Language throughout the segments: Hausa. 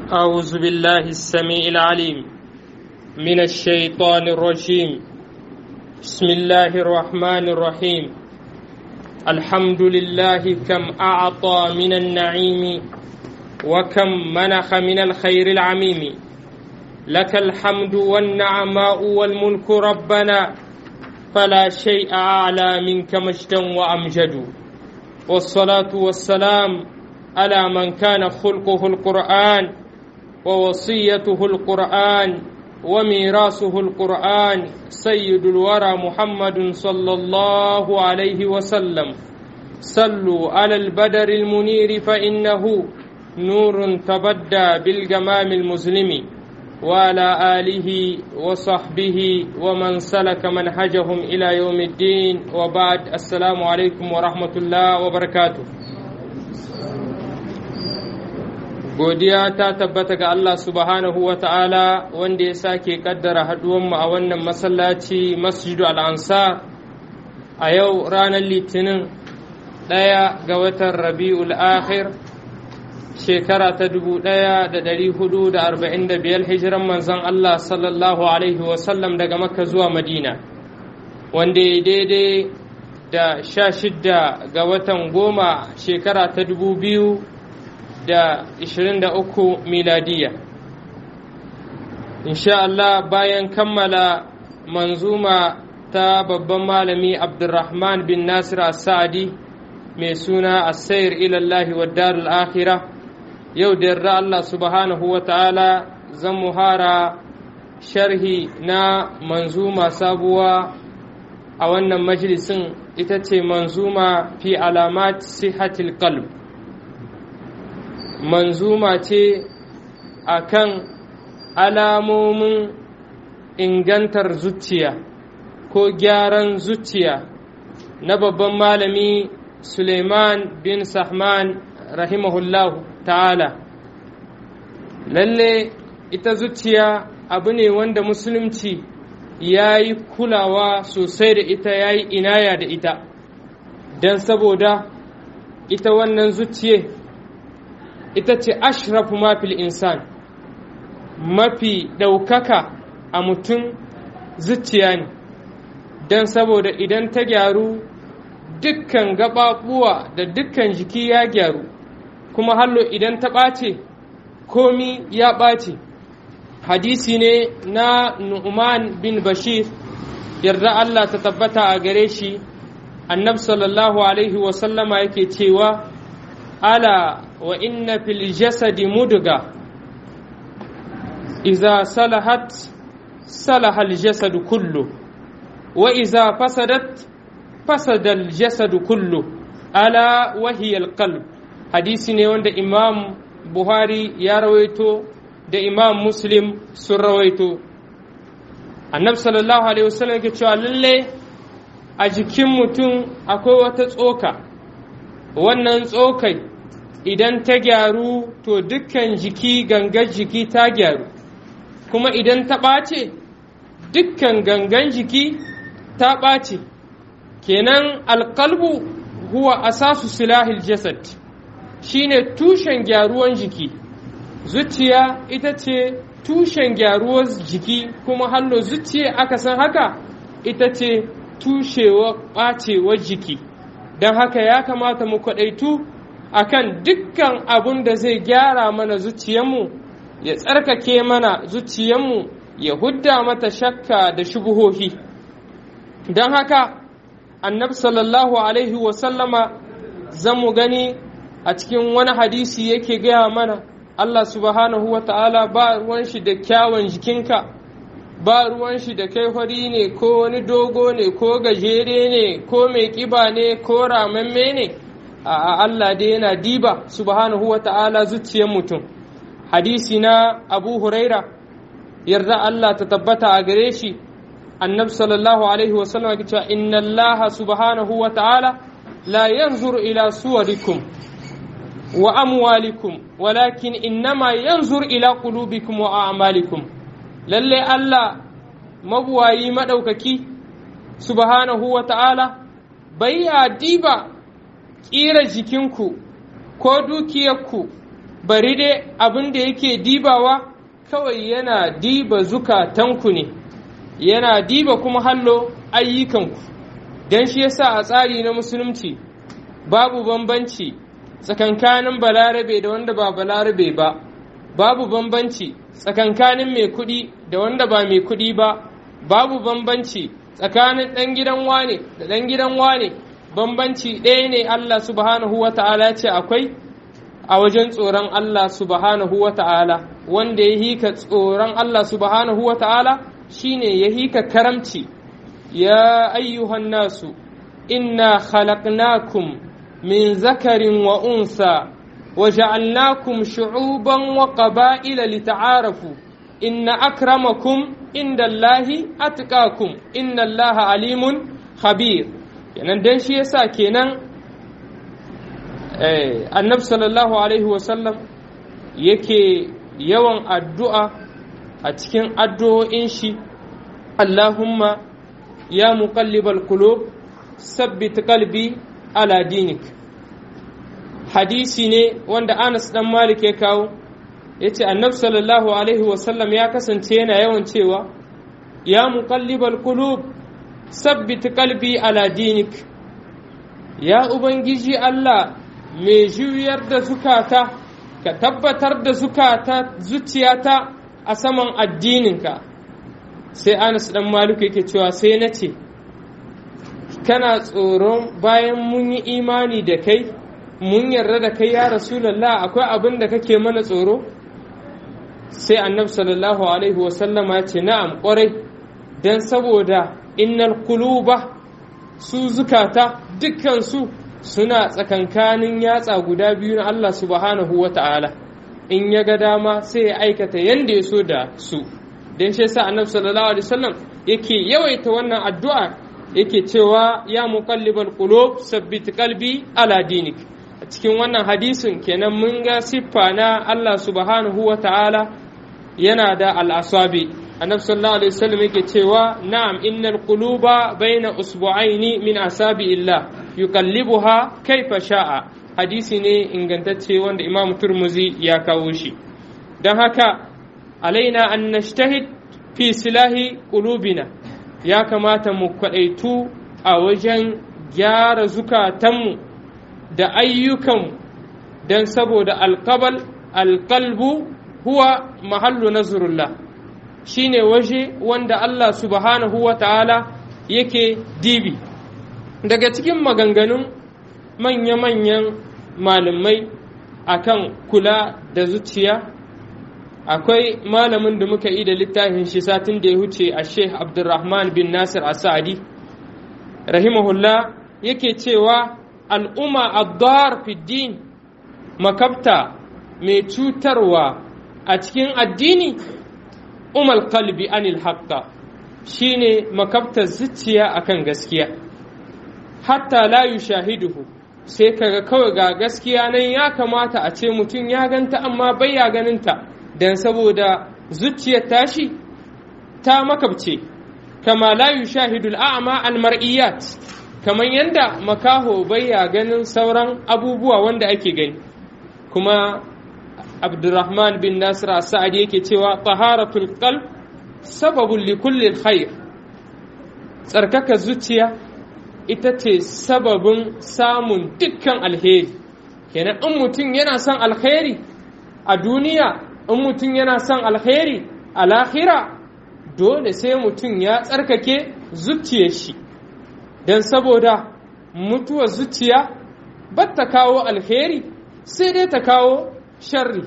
أعوذ بالله السميع العليم من الشيطان الرجيم بسم الله الرحمن الرحيم الحمد لله كم أعطى من النعيم وكم منح من الخير العميم لك الحمد والنعماء والملك ربنا فلا شيء أعلى منك مجدا وأمجد والصلاة والسلام على من كان خلقه القرآن ووصيته القرآن وميراثه القرآن سيد الورى محمد صلى الله عليه وسلم صلوا على البدر المنير فإنه نور تبدى بالجمام المظلم وعلى آله وصحبه ومن سلك منهجهم إلى يوم الدين وبعد السلام عليكم ورحمة الله وبركاته godiya ta tabbata ga Allah subhanahu wa ta'ala wanda ya sake kaddara haduwanmu a wannan masallaci masjidu al'ansar a yau ranar litinin ɗaya ga watan rabi'ul akhir shekara ta dubu ɗaya da ɗari hudu da arba'in da biyar hijiran manzon Allah sallallahu alaihi wasallam daga makka zuwa madina wanda ya daidai da sha shidda ga watan goma shekara ta dubu biyu da 23 miladiya insha Allah bayan kammala manzuma ta babban malami abdurrahman bin nasir as-sa'di mai suna as-sayr ila Allah wa darul akhirah yau da yarda Allah subhanahu wa ta'ala zan muhara sharhi na manzuma sabuwa a wannan majalisin ita ce manzuma fi alamat sihatil qalb manzuma ce a kan alamomin ingantar zuciya ko gyaran zuciya na babban malami suleiman bin sahman rahimahullahu ta'ala lalle ita zuciya abu ne wanda musulunci ya yi kulawa sosai da ita ya yi inaya da ita don saboda ita wannan zuciya ita ce ashrafu mafil insan mafi ɗaukaka a mutum zuciya ne don saboda idan ta gyaru dukkan gaɓaɓuwa da dukkan jiki ya gyaru kuma hallo idan ta ɓace komi ya ɓace hadisi ne na nu'man bin bashir yarda Allah ta tabbata a gare shi annabi sallallahu alaihi wasallama yake cewa ala wa inna fil jasadi mudga iza salahat salaha al jasad kullu wa iza fasadat fasada al jasad kullu ala wa hiya al qalb hadisi ne wanda imam buhari ya rawaito da imam muslim sun rawaito annabi sallallahu alaihi wasallam yake cewa lalle a jikin mutum akwai wata tsoka wannan tsokai idan ta gyaru to dukkan jiki gangan jiki ta gyaru kuma idan ta ɓace dukkan gangan jiki ta ɓace kenan alƙalbu huwa asasu silahil jasad shine tushen gyaruwan jiki zuciya ita ce tushen gyaruwar jiki kuma hallo zuciya aka san haka ita ce tushewa ɓacewar jiki don haka ya kamata mu kwaɗaitu akan dukkan abun da zai gyara mana zuciyanmu ya tsarkake mana zuciyanmu ya hudda mata shakka da shubuhohi don haka annabi sallallahu alaihi wasallama zamu gani a cikin wani hadisi yake gaya mana Allah subhanahu wa ta'ala ba ruwan shi da kyawun jikinka ba ruwan shi da kai fari ne ko wani dogo ne ko gajere ne ko mai kiba ne ko ramamme ne a Allah dai yana diba subhanahu wa ta'ala zuciyar mutum hadisi na abu huraira yarda Allah ta tabbata a gare shi annabi sallallahu alaihi wa sallam ya cewa inna Allah subhanahu wa ta'ala la yanzur ila suwarikum wa amwalikum walakin innama yanzur ila qulubikum wa a'malikum lalle Allah mabuwayi madaukaki subhanahu wa ta'ala bai ya diba ƙira jikinku ko dukiyarku bari dai abin da yake dibawa kawai yana diba zukatanku ne yana diba kuma hallo ayyukanku don shi yasa a tsari na musulunci babu bambanci tsakankanin balarabe da wanda ba balarabe ba babu bambanci tsakankanin mai kuɗi da wanda ba mai kuɗi ba babu bambanci tsakanin ɗan gidan wane da ɗan gidan wane bambanci ɗaya ne Allah subhanahu wa ta'ala ce akwai a wajen tsoron Allah subhanahu wa ta'ala wanda ya hika tsoron Allah subhanahu wa ta'ala shine ya hika karamci ya ayyuhan nasu inna khalaqnakum min zakarin wa unsa wa ja'alnakum shu'uban wa qaba'ila lita'arafu inna akramakum inda Allahi atqakum inna Allaha alimun khabir kenan dan shi yasa kenan eh annabi sallallahu alaihi wasallam yake yawan addu'a a cikin addu'o'in shi Allahumma ya muqallibal qulub sabbit qalbi ala dinik hadisi ne wanda Anas dan Malik ya kawo yace annabi sallallahu alaihi wasallam ya kasance yana yawan cewa ya muqallibal qulub sabbit qalbi ala dinik ya ubangiji Allah mai juyar da zukata ka tabbatar da zukata zuciyata a saman addininka sai Anas dan Malik yake cewa sai na ce kana tsoron bayan mun yi imani da kai mun yarda da kai ya rasulallah akwai abin da kake mana tsoro sai annabi sallallahu alaihi wasallama ya ce na'am kwarai don saboda innal kuluba su zukata dukkansu suna tsakankanin yatsa guda biyu na Allah subhanahu wa ta'ala in ya ga dama sai ya aikata yanda ya so da su don shi yasa annabi sallallahu alaihi wasallam yake yawaita wannan addu'a yake cewa ya muqallibal qulub sabbit qalbi ala dinik a cikin wannan hadisin kenan mun ga siffa na Allah subhanahu wa ta'ala yana da al'asabi annabi sallallahu alaihi wasallam yake cewa na'am innal quluba baina usbu'aini min asabi illah yuqallibuha kaifa sha'a hadisi ne ingantacce wanda imam turmuzi ya kawo shi don haka alaina an nashtahid fi silahi qulubina ya kamata mu kwadaitu a wajen gyara zukatanmu da ayyukanmu don saboda alkabal alkalbu huwa mahallu nazarullah shine waje wanda Allah subhanahu wa ta'ala yake dibi daga cikin maganganun manya-manyan malamai akan kula da zuciya akwai malamin da muka yi da littafin shi satin da ya huce a sheikh abdulrahman bin nasir asadi rahimahullah yake cewa al'umma addar fiddin makabta mai cutarwa a cikin addini umal kalbi anil haqqa shine makabtar zuciya akan gaskiya hatta la yushahiduhu sai kaga kawai ga gaskiya nan ya kamata a ce mutum ya ganta amma bai ya ganinta dan saboda zuciyar tashi ta makabce kama la yushahidul a'ma al mar'iyat kamar yadda makaho bai ya ganin sauran abubuwa wanda ake gani kuma abdurrahman bin nasir sa'ad yake cewa taharatul qalb sababun li kulli khair tsarkaka zuciya ita ce sababin samun dukkan alheri kenan in mutum yana son alheri a duniya in mutum yana son alheri a lahira dole sai mutum ya tsarkake zuciyar shi don saboda mutuwar zuciya ba ta kawo alheri sai dai ta kawo sharri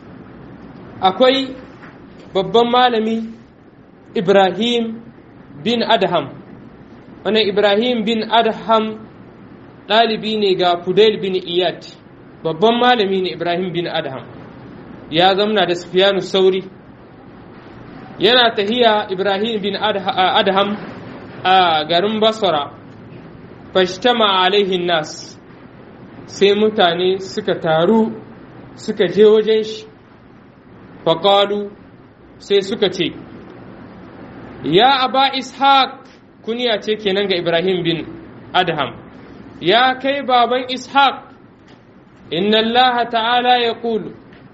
akwai babban malami ibrahim bin adham wannan ibrahim bin adham ɗalibi ne ga fudail bin iyad babban malami ne ibrahim bin adham ya zamna da sufiyanu sauri yana tahiya ibrahim bin adham a garin basra fashtama alaihin nas sai mutane suka taru suka je wajen shi faƙalu sai suka ce ya aba ishaq kuniya ce kenan ga ibrahim bin adham ya kai baban ishaq inna allah ta'ala ya ƙulu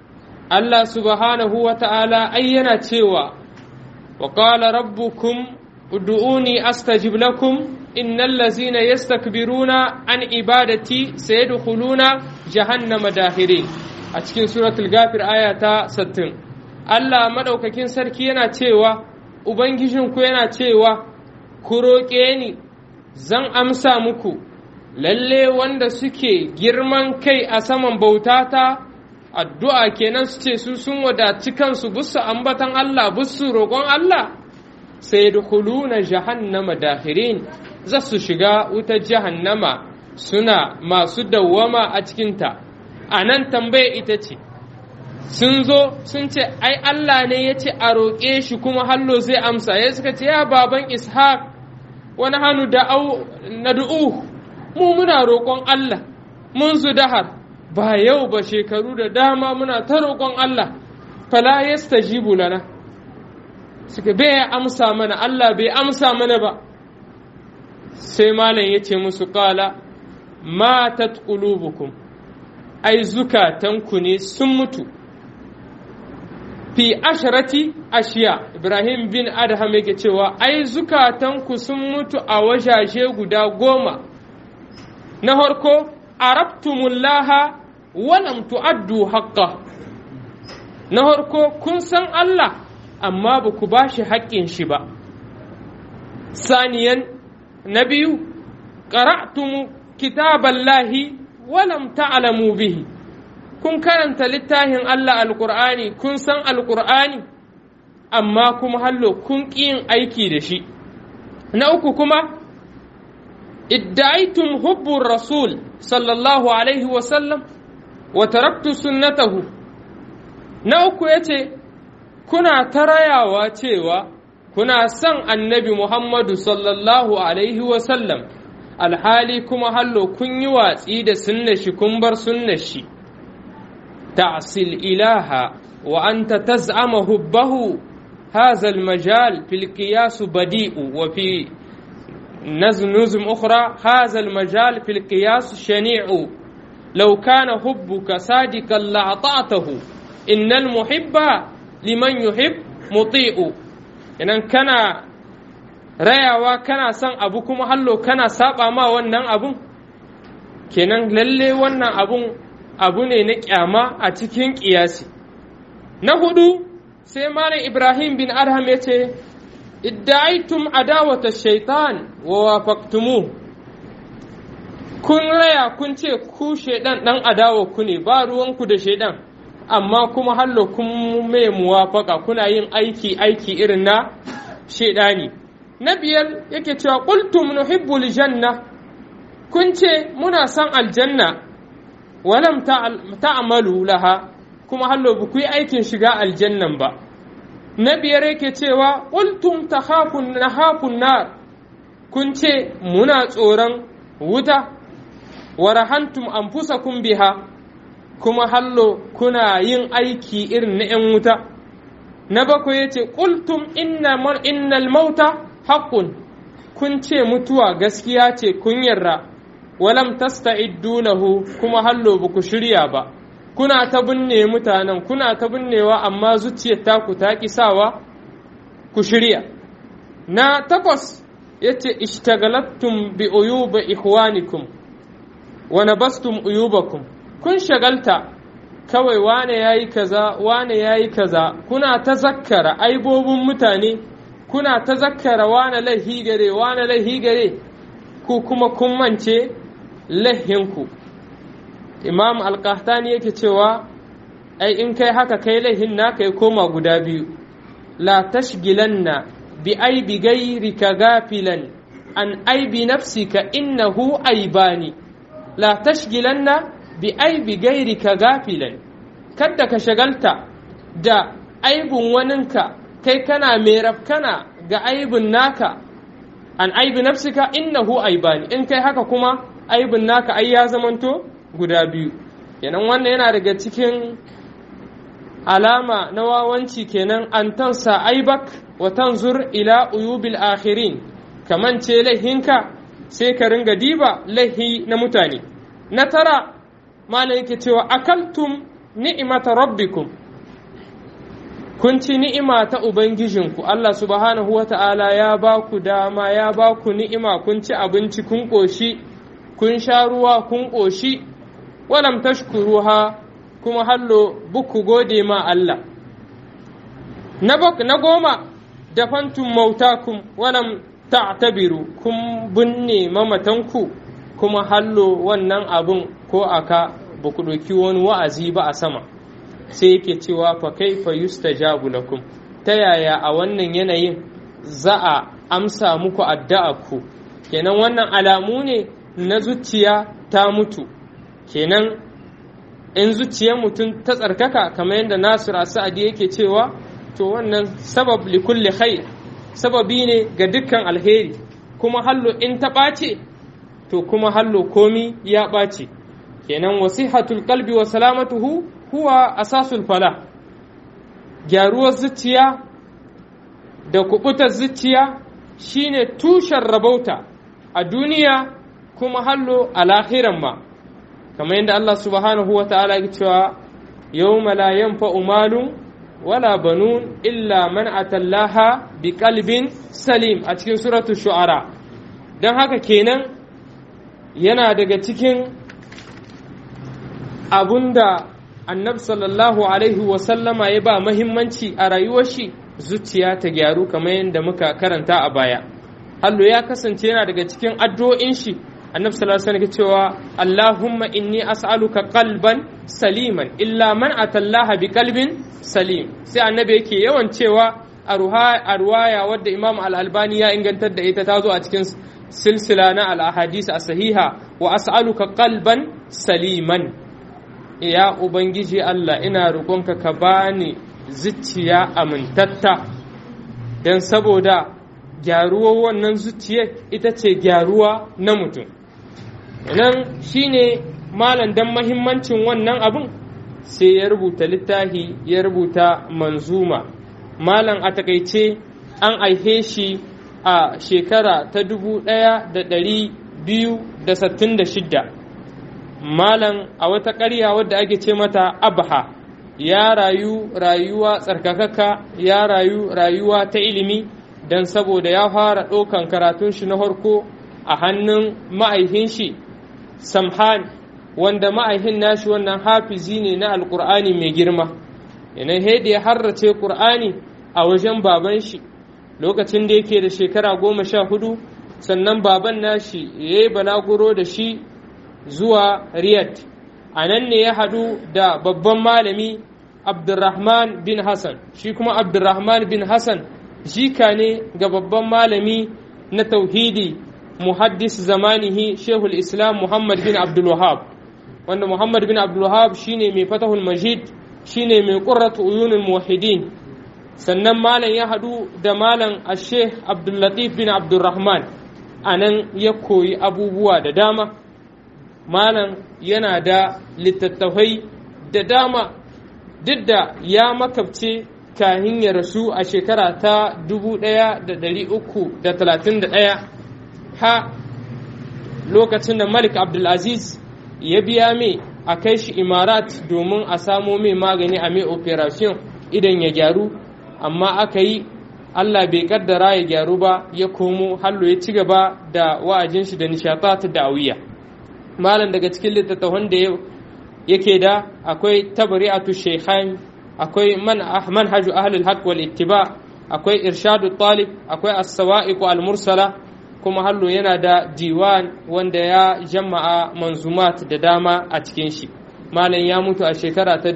Allah subhanahu wa ta'ala ai yana cewa wa qala rabbukum ud'uni astajib lakum innal ladzina yastakbiruna an ibadati sayadkhuluna jahannama dahirin a cikin suratul ghafir aya ta 60 Allah madaukakin sarki yana cewa ubangijinku yana cewa ku roƙe ni zan amsa muku lalle wanda suke girman kai a saman bautata addu'a kenan su ce su sun wadaci kansu busu ambatan Allah busu roƙon Allah sai na jahannama dahirin za su shiga wutar jahannama suna masu dawwama a cikinta a nan tambaya ita ce sun zo sun ce ai Allah ne ya ce a roƙe shi kuma hallo zai amsa ya suka ce ya baban ishaq wani hannu da na du'u mu muna roƙon Allah mun su dahar ba yau ba shekaru da dama muna ta roƙon Allah fala yastajibu lana suka bai amsa mana Allah bai amsa mana ba sai malam ya ce musu ƙala matat qulubukum ai zukatanku ne sun mutu fi asharati ashiya ibrahim bin adham yake cewa ai zukatanku sun mutu a wajaje guda goma na harko arabtumullaha walam tu'addu haqqa na harko kun san Allah amma ba ku ba shi haƙƙin shi ba saniyan na biyu qara'tum kitaballahi walam ta'lamu bihi kun karanta littafin Allah alƙur'ani kun san alƙur'ani amma kuma hallo kun ƙi yin aiki da shi na uku kuma idda'aitum hubbur rasul sallallahu alaihi wasallam wa taraktu sunnatahu na uku yace kuna ta rayawa cewa kuna son annabi muhammadu sallallahu alaihi wasallam alhali kuma hallo kun yi watsi da sunna shi kun bar sunnar shi تعصي الإله وأنت تزعم حبه هذا المجال في القياس بديء وفي نظم نظم أخرى هذا المجال في القياس شنيع لو كان حبك صادقا لأطعته إن المحب لمن يحب مطيع إن كان rayawa kana son abu kuma hallo kana saba ma wannan abun kenan lalle wannan abun abu ne na kyama a cikin ƙiyasi. Na hudu sai Malam Ibrahim bin Arham ya ce, Idda'aitum adawata shaitan wa wafaktumu kun raya kun ce ku shaidan ɗan adawa ku ne ba ruwanku da shaidan amma kuma hallo kun mai muwafaka kuna yin aiki aiki irin na shaidani na biyar yake cewa qultum nuhibbul janna kun ce muna son aljanna walam ta'malu laha kuma hallo ba ku yi aikin shiga aljannan ba na biyar yake cewa qultum takhafun nahafun nar kun ce muna tsoron wuta wa rahantum anfusakum biha kuma hallo kuna yin aiki irin na 'yan wuta na bakwai yace qultum innal mauta haqqun kun ce mutuwa gaskiya ce kun yarda walam tasta'iddu lahu kuma hallo ba ku shirya ba kuna ta binne mutanen kuna ta binnewa amma zuciyar taku ta kisawa ku shirya na takwas yace ishtagalattum bi uyuba ikhwanikum wa nabastum uyubakum kun shagalta kawai wane yayi kaza wane yayi kaza kuna ta zakkara aibobin mutane kuna ta zakkara wane laihi gare wane laihi gare ku kuma kun mance lahinku imam alkahtani yake cewa ai in kai haka kai laihin naka ya koma guda biyu la tashgilanna bi aibi gairika gafilan an aibi nafsika innahu aibani la tashgilanna bi aibi gairika gafilan kadda ka shagalta da aibin waninka kai kana mai rafkana ga aibin naka an aibi nafsika innahu aibani in kai haka kuma aibin naka ai ya zamanto guda biyu kenan wannan yana daga cikin alama na wawanci kenan an tansa aibak wa tanzur ila uyubil akhirin kaman ce laihinka sai ka ringa diba laihi na mutane na tara malam yake cewa akaltum ni'imata rabbikum kun ci ni'ima ta ubangijinku Allah subhanahu wa ta'ala ya ba ku dama ya ba ku ni'ima kun ci abinci kun ƙoshi kun sha ruwa kun ƙoshi walam tashkuruha kuma hallo buku gode ma Allah na goma da fantun mautakum walam ta'tabiru kun binne mamatanku kuma hallo wannan abun ko aka ba ku ɗauki wani wa'azi ba a sama sai yake cewa fa kaifa yustajabu lakum ta yaya a wannan yanayin za a amsa muku addu'a ku kenan wannan alamu ne na zuciya ta mutu kenan in zuciyar mutum ta tsarkaka kamar yadda nasir sa'adi yake cewa to wannan sabab li kulli khair sababi ne ga dukkan alheri kuma hallo in ta ɓace to kuma hallo komi ya ɓace kenan wasihatul qalbi wa salamatuhu huwa asasul fala gyaruwar zuciya da kubutar zuciya shine tushen rabauta a duniya kuma hallo a lahiran ma kamar yadda Allah subhanahu wa ta'ala ya cewa yawma la yanfa'u malun wala banun illa man atallaha bi qalbin salim a cikin suratu shu'ara don haka kenan yana daga cikin abunda annabi sallallahu alaihi wasallama ya ba mahimmanci a rayuwar shi zuciya ta gyaru kamar yadda muka karanta a baya hallo ya kasance yana daga cikin addu'o'in shi annabi sallallahu alaihi wasallam cewa Allahumma inni as'aluka qalban saliman illa man atallaha bi qalbin salim sai annabi yake yawan cewa a ruwaya wadda imam al-albani ya ingantar da ita ta zo a cikin silsila na al-ahadis a sahiha wa as'aluka qalban saliman ya ubangiji Allah ina roƙonka ka bani zuciya amintatta don saboda gyaruwar wannan zuciyar ita ce gyaruwa na mutum nan shine malam dan mahimmancin wannan abin sai ya rubuta littafi ya rubuta manzuma malam a takaice an aihe shi a shekara ta dubu ɗaya da ɗari biyu da sattin da shidda malam a wata ƙarya wadda ake ce mata abha ya rayu rayuwa tsarkakaka ya rayu rayuwa ta ilimi don saboda ya fara ɗaukan karatun shi na farko a hannun ma'aihin shi samhan wanda ma'aihin nashi wannan hafizi ne na alƙur'ani mai girma yanayi haida ya harrace ƙur'ani a wajen baban shi lokacin da yake da shekara goma sha hudu sannan baban nashi ya yi balaguro da shi zuwa riyadh a nan ne ya haɗu da babban malami abdurrahman bin hassan shi kuma abdurrahman bin hassan jika ne ga babban malami na tauhidi muhaddis zamanihi shehul islam muhammad bin abdulwahab wanda muhammad bin abdulwahab shine mai fatahul majid shine mai qurratu uyunul muwahhidin sannan malam ya haɗu da malam asheh abdullatif bin abdulrahman a nan ya koyi abubuwa da dama malam yana da littattafai da dama duk da ya makabce kahin ya rasu a shekara ta 1331 ha lokacin da malik abdulaziz ya biya mai a kai shi imarat domin a samo mai magani a mai operation idan ya gyaru amma aka yi allah bai kaddara ya gyaru ba ya komo hallo ya ci gaba da wa'ajin shi da nishatat da'awiyya malam daga cikin littattafan da yake da akwai tabri'atu shaykhain akwai man manhaju ahlul haqq wal ittiba akwai irshadu talib akwai as-sawa'iq al mursala kuma hallo yana da diwan wanda ya jama'a manzumat da dama a cikin shi malam ya mutu a shekara ta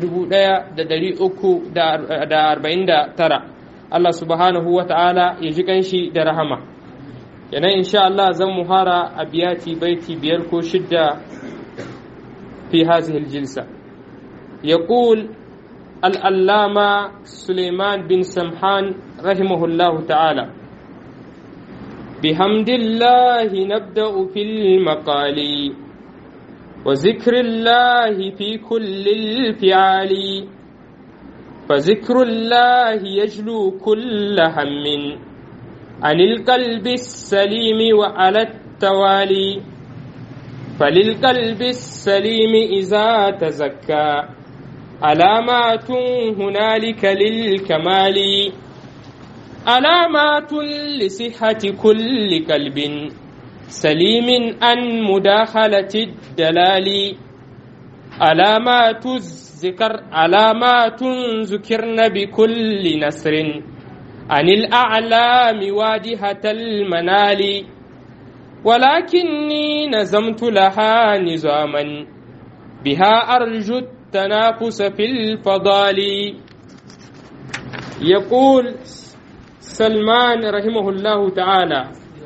1349 Allah subhanahu wa ta'ala ya ji kanshi da rahama kenan insha Allah zan muhara a biyati baiti biyar ko shidda fi hazihi aljilsa yaqul al-allama Suleiman bin Samhan rahimahullahu ta'ala بحمد الله نبدأ في المقال وذكر الله في كل الفعال فذكر الله يجلو كل هم عن القلب السليم وعلى التوالي فللقلب السليم إذا تزكى علامات هنالك للكمال علامات لصحة كل قلب سليم عن مداخلة الدلال علامات الذكر علامات ذكرن بكل نسر عن الأعلام واجهة المنال ولكني نزمت لها نظاما بها أرجو التنافس في الفضال يقول سلمان رحمه الله تعالى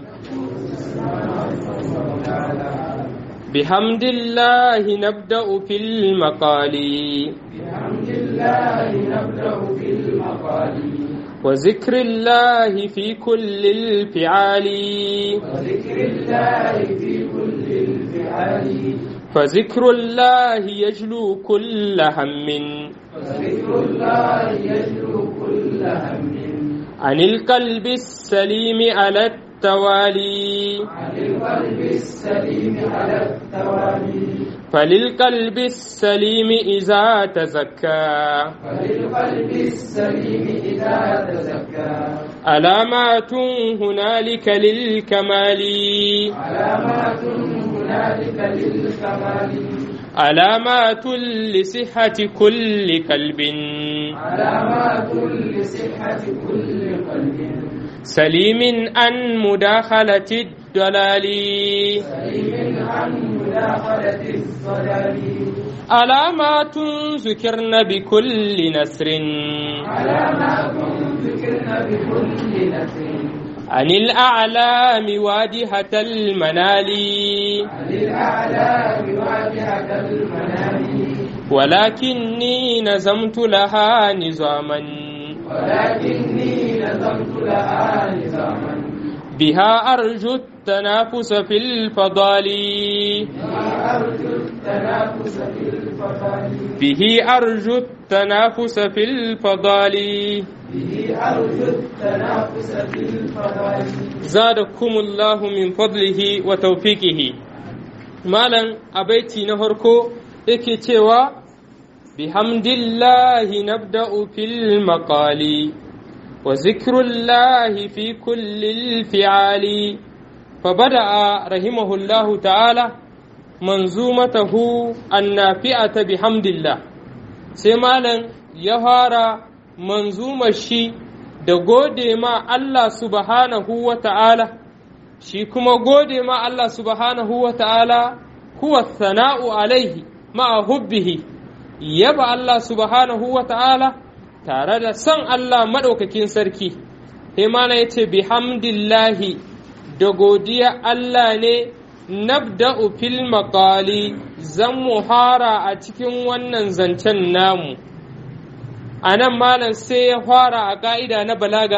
بحمد الله نبدأ في المقال بحمد الله نبدأ في المقال وذكر الله في كل الفعال وذكر الله في كل الفعال فذكر الله يجلو كل هم وذكر الله يجلو كل هم عن القلب السليم على التوالي عن القلب السليم على التوالي فللقلب السليم إذا تزكى فللقلب السليم إذا تزكى علامات هنالك للكمال علامات هنالك للكمال علامات لصحة كل قلب علامات لصحة كل قلب سليم عن مداخلة الضلال سليم عن مداخلة الضلال علامات ذكرن بكل نسر علامات ذكرن بكل نسر عن الأعلام واجهة المنال عن الأعلى بواجهة المنام ولكني نظمت لها نظاما ولكني نظمت لها نظاما بها أرجو التنافس في الفضال أرجو التنافس في الفضل به أرجو التنافس في الفضال به أرجو التنافس في الفضل زادكم الله من فضله وتوفيقه مالا أبيتي نهركو إكي تيوا بحمد الله نبدأ في المقال وذكر الله في كل الفعال فبدأ رحمه الله تعالى منظومته النافئة بحمد الله سيمالا يهارا منظومة شي da gode ma Allah subhanahu wa ta'ala, shi kuma gode ma Allah subhanahu wa ta'ala huwa sana'u alaihi ma'a hubbihi, yaba Allah subhanahu wa ta'ala tare da son Allah maɗaukakin sarki. Himana ya ce, Bihamdillahi da godiya Allah ne nabda'u fil maqali zan muhara a cikin wannan zancen namu. a nan malam sai ya fara a ƙa'ida na balaga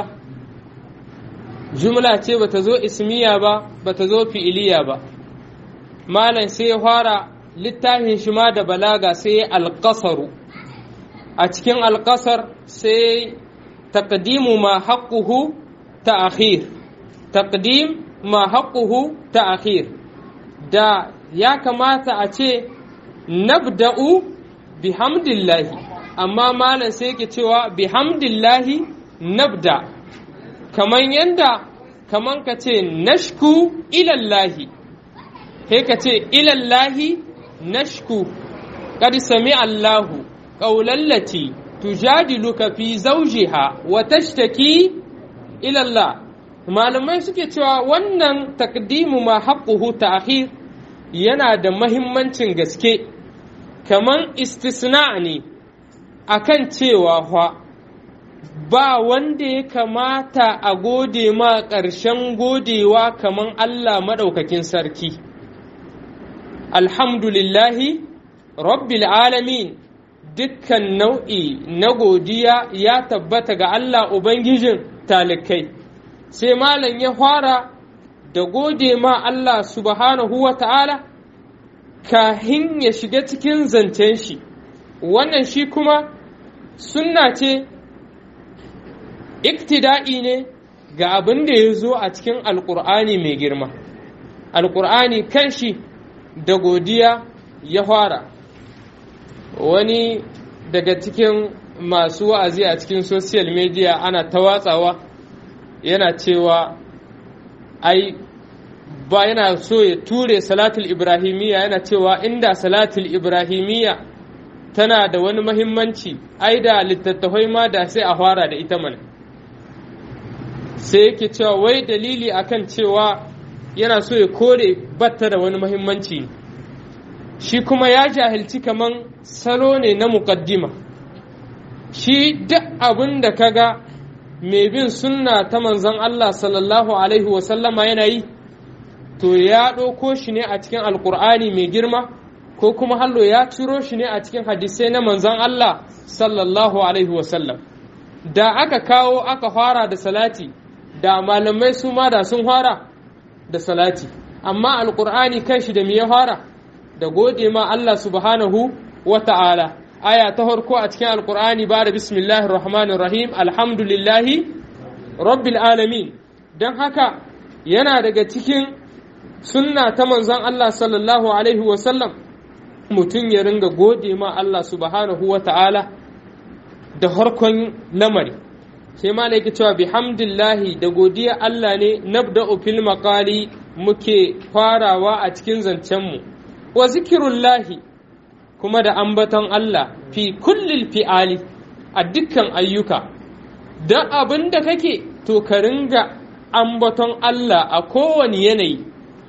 jumla ce bata zo ismiya ba bata zo fi'iliya ba malam sai ya fara littafin shi ma da balaga sai alƙasaru a cikin alƙasar sai taqdimu ma haqquhu ta'khir taqdim ma haqquhu ta'khir da ya kamata a ce nabda'u bihamdillahi amma malam sai yake cewa bihamdillahi nabda kaman yanda kaman ka ce nashku ilallahi sai ka ce ilallahi nashku qad sami Allahu qawlallati tujadiluka fi zawjiha wa tashtaki ila Allah malamai suke cewa wannan takdimu ma haqquhu ta'khir yana da mahimmancin gaske kaman istisna ne akan cewa fa ba wanda ya kamata a gode ma ƙarshen godewa kaman Allah maɗaukakin sarki. Alhamdulillahi, Rabbil alamin dukkan nau'i na godiya ya tabbata ga Allah Ubangijin talikai. Sai malam ya fara da gode ma Allah subhanahu wa ta'ala, kahin ya shiga cikin zancen shi, wannan shi kuma sunna ce iktida'i ne ga abin da ya zo a cikin alkur'ani mai girma alkur'ani kanshi da godiya ya fara wani daga cikin masu wa'azi a cikin social media ana ta watsawa yana cewa ai ba yana so ya ture salatul ibrahimiyya yana cewa inda salatul ibrahimiyya tana da wani mahimmanci ai da littattafai ma da sai a fara da ita mana sai yake cewa wai dalili akan cewa yana so ya kore batta da wani mahimmanci shi kuma ya jahilci kaman salo ne na muƙaddima shi duk abin da kaga mai bin sunna ta manzon Allah sallallahu alaihi wasallama yana yi to ya ɗauko shi ne a cikin alkur'ani mai girma ko kuma hallo ya ciro shi ne a cikin hadisai na manzon Allah sallallahu alaihi wasallam da aka kawo aka fara da salati da malamai su ma da sun fara da salati amma alkur'ani kai shi da me ya fara da gode ma Allah subhanahu wa ta'ala aya ta farko a cikin alkur'ani ba da bismillahir rahmanir rahim alhamdulillahi rabbil alamin don haka yana daga cikin sunna ta manzon Allah sallallahu alaihi wa sallam mutum ya ringa gode ma Allah subhanahu wa ta'ala da harkon lamari sai ma yake cewa bihamdillahi da godiya Allah ne nabda'u fil maqali muke farawa a cikin zancenmu wa zikirullahi kuma da ambaton Allah fi kullil fi'ali a dukkan ayyuka don abin da kake to ka ringa ambaton Allah a kowane yanayi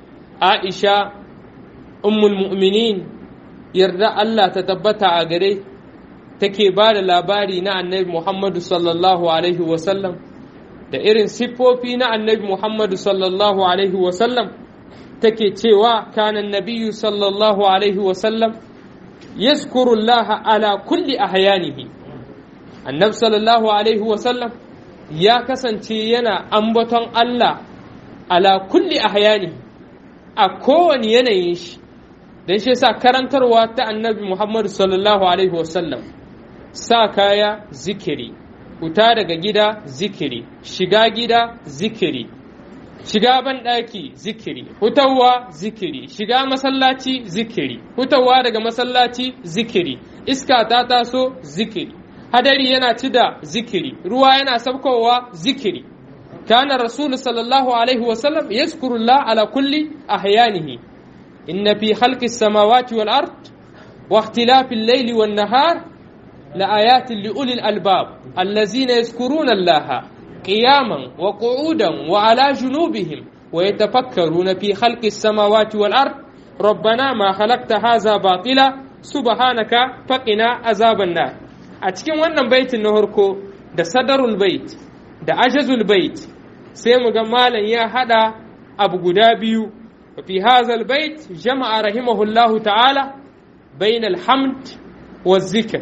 Aisha ummul mu'minin yarda Allah ta tabbata a gare take ba da labari na annabi Muhammadu sallallahu Alaihi wasallam da irin siffofi na annabi Muhammadu sallallahu Alaihi wasallam take cewa kanan nabiyu sallallahu Alaihi wasallam yazkurullaha ala kulli ahyanihi annabi sallallahu Alaihi wasallam ya kasance yana ambaton Allah ala kulli ahyanihi a kowane yanayin shi don shi sa karantarwa ta annabi Muhammadu sallallahu Alaihi wasallam sa kaya zikiri fita daga gida zikiri shiga gida zikiri shiga banɗaki zikiri hutawa zikiri shiga masallaci zikiri hutawa daga masallaci zikiri iska ta taso zikiri hadari yana ci da zikiri ruwa yana sabkowa zikiri kana rasulu sallallahu alaihi wasallam yazkurullah ala kulli ahyanihi inna fi khalqis samawati wal ard wa ikhtilafil layli wan nahar لآيات لأولي الألباب الذين يذكرون الله قياما وقعودا وعلى جنوبهم ويتفكرون في خلق السماوات والأرض ربنا ما خلقت هذا باطلا سبحانك فقنا عذاب النار أتكلم wannan baitin na harko da sadarul bait da ajazul bait sai mu ga malam ya hada abu guda biyu fi hazal bait jama'a rahimahullahu ta'ala bainal hamd wa zikr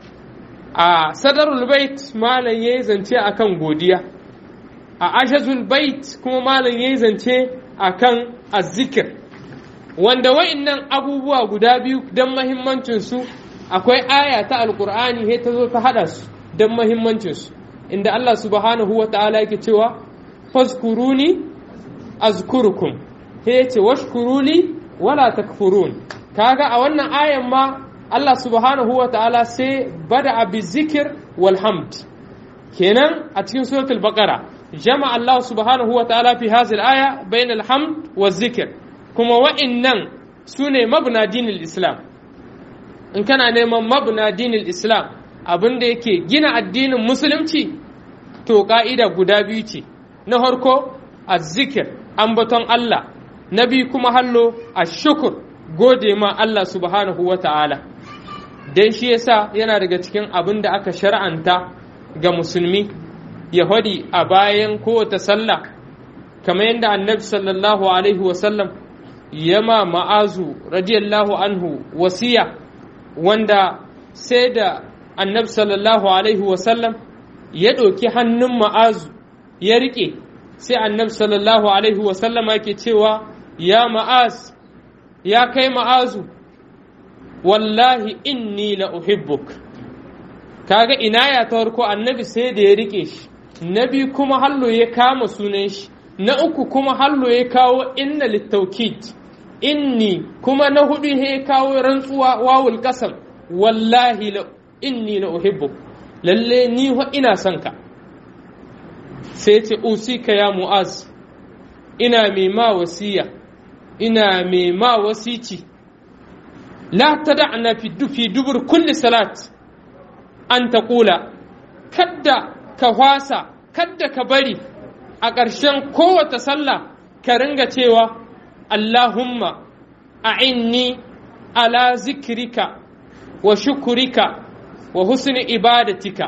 a sadarul bait malam ya yi zance akan godiya a ashazul bait kuma malam ya yi zance akan azzikir wanda wa'innan abubuwa guda biyu don mahimmancinsu akwai aya ta alkur'ani he ta zo ta hada su don mahimmancinsu inda Allah subhanahu wa ta'ala yake cewa fazkuruni azkurukum he yace washkuruli wala takfurun kaga a wannan ayan ma Allah subhanahu wa ta'ala sai bada abi zikir wal hamd kenan a cikin suratul baqara jama Allah subhanahu wa ta'ala fi hazil aya bain al hamd wa zikir kuma wa'innan sune mabna dinil islam in kana neman mabna dinil islam abinda yake gina addinin musulunci to ka'ida guda biyu ce na farko azzikir ambaton Allah na biyu kuma hallo ashukur gode ma Allah subhanahu wa ta'ala don shi yasa yana daga cikin abin da aka shar'anta ga musulmi ya hadi a bayan kowace sallah kamar yadda annabi sallallahu alaihi wasallam ya ma ma'azu radiyallahu anhu wasiya wanda sai da annabi sallallahu alaihi wasallam ya ɗauki hannun ma'azu ya riƙe sai annabi sallallahu alaihi wasallam yake cewa ya ma'az ya kai ma'azu wallahi inni la uhibbuk kaga ina ya ta farko annabi sai da ya rike shi na biyu kuma hallo ya kama sunan shi na uku kuma hallo ya kawo inna littaukid inni kuma na hudu ya kawo rantsuwa wawul kasam wallahi inni la uhibbuk lalle ni wa ina son ka sai ce usika ya mu'az ina mai ma wasiya ina mai ma wasici la tada'na fi fi dubur kulli salat an taqula kadda ka hwasa kadda ka bari a ƙarshen kowace sallah ka ringa cewa Allahumma a'inni ala zikrika wa shukurika wa husni ibadatika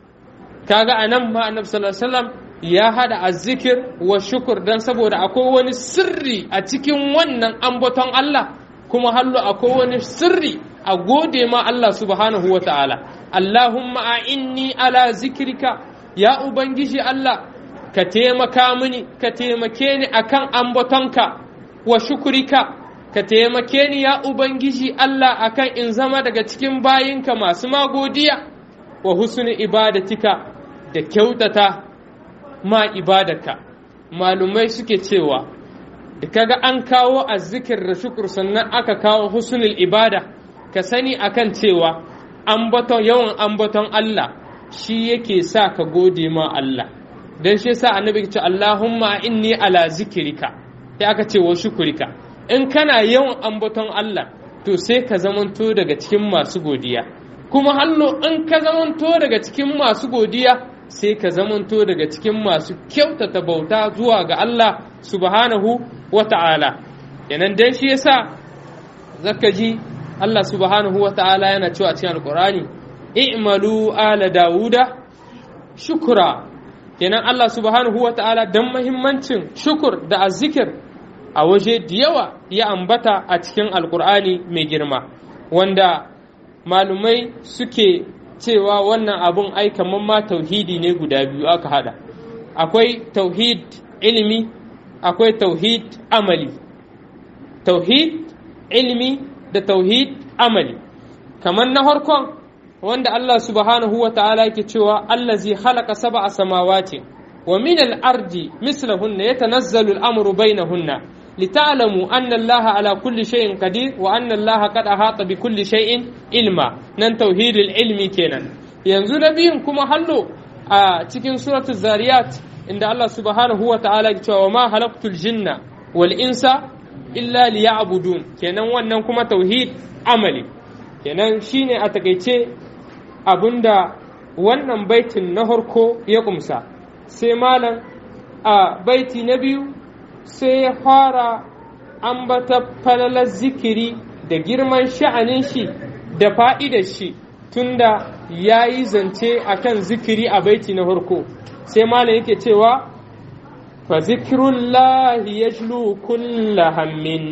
kaga anan ma annabi sallallahu alaihi wasallam ya hada azzikir wa shukur dan saboda akwai wani sirri a cikin wannan ambaton Allah kuma hallo akwai wani sirri a gode ma Allah subhanahu wa ta'ala Allahumma a'inni ala zikrika ya ubangiji Allah ka taimaka mini ka taimake ni akan ambatonka wa shukurika ka taimake ni ya ubangiji Allah akan in zama daga cikin bayinka masu magodiya wa husni ibadatika da kyautata ma ibadarka malumai suke cewa da kaga an kawo azzikir da shukur sannan aka kawo husnul ibada ka sani akan cewa ambaton yawan ambaton Allah shi yake sa ka gode ma Allah dan shi yasa annabi ce Allahumma inni ala zikrika sai aka ce wa shukurika in kana yawan ambaton Allah to sai ka zamanto daga cikin masu godiya kuma hallo in ka zamanto daga cikin masu godiya sai ka zamanto daga cikin masu kyautata bauta zuwa ga Allah subhanahu wa ta'ala yanan dan shi yasa zaka ji Allah subhanahu wa ta'ala yana cewa a cikin alqur'ani i'malu ala dauda shukura kenan Allah subhanahu wa ta'ala dan muhimmancin shukur da azzikir a waje da yawa ya ambata a cikin alkur'ani mai girma wanda malumai suke cewa wannan abun ai kamar ma tauhidi ne guda biyu aka hada akwai tauhid ilimi akwai tauhid amali tauhid ilimi da tauhid amali kamar na harkon wanda Allah subhanahu wa ta'ala yake cewa allazi khalaqa sab'a samawati wa min al-ardi mislahunna yatanazzalu al-amru bainahunna لتعلموا أن الله على كل شيء قدير وأن الله قد أحاط بكل شيء علما نن توحيد العلم كينان ينزو نبيهم كما حلو آه تكين سورة الزاريات عند الله سبحانه وتعالى وما خلقت الجن والإنس إلا ليعبدون كينان wannan kuma tauhid amali kenan shine a takaice abinda wannan baitin na harko ya kumsa sai malam a baiti na biyu sai ya fara ambata falalar zikiri da girman sha'anin shi da fa'idar shi tunda ya yi zance a kan zikiri a baiti na farko sai malam yake cewa fa zikirullahi ya kulla hammin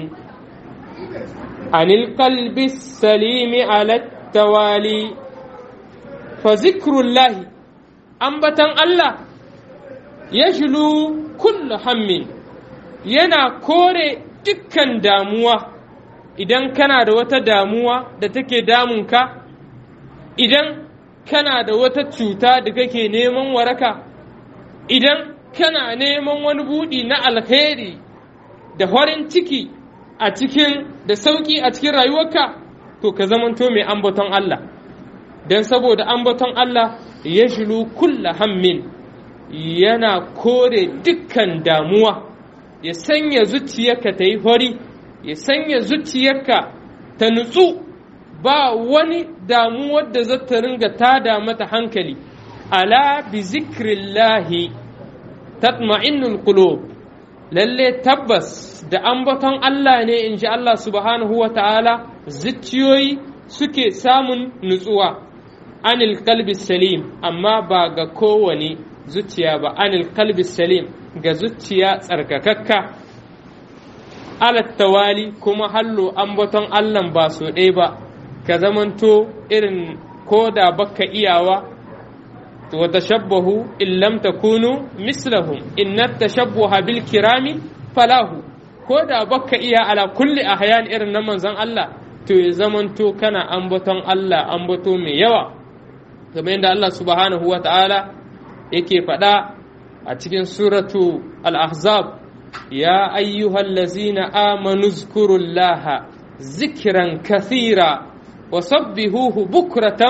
anil qalbi salimi ala tawali fa zikirullahi ambatan Allah ya kulla hammin yana kore dukkan damuwa idan kana da wata damuwa da take damunka idan kana da wata cuta da kake neman waraka idan kana neman wani buɗi na alheri da farin ciki a cikin da sauƙi a cikin rayuwarka to ka zamanto mai ambaton Allah don saboda ambaton Allah ya shilu kulla hammin yana kore dukkan damuwa ya sanya zuciyarka ta yi hori ya sanya zuciyarka ta nutsu ba wani damuwar da za ta ringa tada mata hankali ala bi zikrillahi tatma'innul qulub lalle tabbas da ambaton Allah ne in ji Allah subhanahu wa ta'ala zuciyoyi suke samun nutsuwa anil kalbi salim amma ba ga kowane zuciya ba anil kalbi salim ga zuciya tsarkakakka alattawali kuma hallo ambaton Allah ba so ɗaya ba ka zamanto irin ko da baka iyawa wa tashabbahu in lam takunu mislahum inna tashabbuha bil kirami falahu ko da baka iya ala kulli ahyan irin na manzon Allah to ya zamanto kana ambaton Allah ambato mai yawa kamar yadda Allah subhanahu wa ta'ala yake faɗa a cikin suratu al-ahzab ya ayyuhallazina amanu zkurullaha zikran kathira wa sabbihuhu bukratan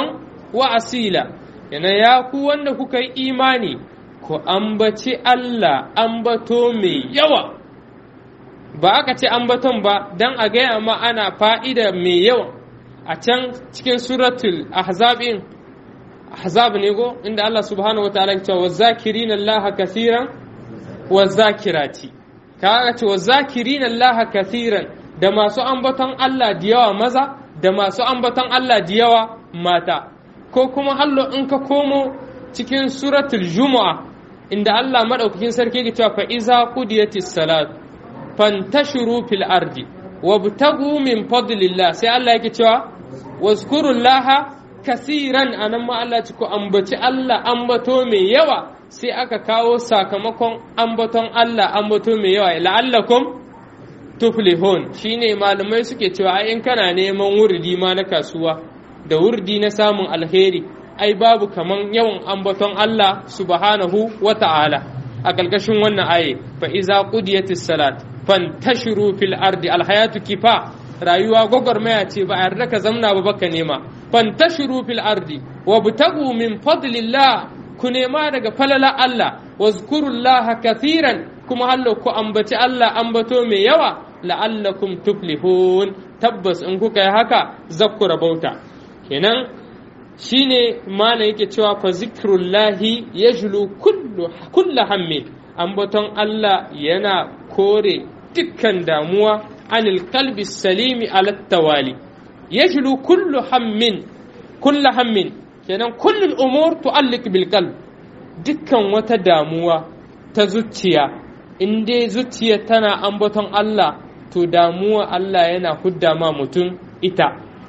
wa asila yana ya ku wanda kuka yi imani ku ambaci Allah ambato mai yawa ba aka ce ambaton ba don a gaya ma ana fa'ida mai yawa a can cikin suratul ahzabin ahzab ne go inda Allah subhanahu wa ta'ala cewa wazakirin Allah kathiran wazakirati kaga ce wazakirin Allah kathiran da masu ambaton Allah da yawa maza da masu ambaton Allah da yawa mata ko kuma hallo in ka komo cikin suratul jumu'a inda Allah madaukakin sarki ya cewa fa iza qudiyatis salat fantashiru fil ardi wabtagu min fadlillah sai Allah yake cewa wazkurullaha kasiran anan ma Allah ci ku ambaci Allah ambato mai yawa sai aka kawo sakamakon ambaton Allah ambato mai yawa la'allakum tuflihun shine malamai suke cewa ai in kana neman wurdi ma na kasuwa da wurdi na samun alheri ai babu kaman yawan ambaton Allah subhanahu wa ta'ala a ƙarƙashin wannan aye fa iza qudiyatis salat fantashiru fil ardi alhayatu kifa rayuwa gwagwarmaya ce ba a yarda ka zamna ba baka nema fantashiru fil ardi wabtagu min fadlillah ku nema daga falala Allah wazkurullaha kathiran kuma hallo ku ambaci Allah ambato mai yawa la'allakum tuflihun tabbas in kuka yi haka zakku rabauta kenan shine mana yake cewa fa zikrullahi yajlu kullu kullu hammin ambaton Allah yana kore dukkan damuwa anil qalbi salimi ala tawali yajlu kullu hammin kullu hammin kenan kullu umur tu'alliq bil qalb dukkan wata damuwa ta zuciya in dai zuciya tana ambaton Allah to damuwa Allah yana hudda ma mutum ita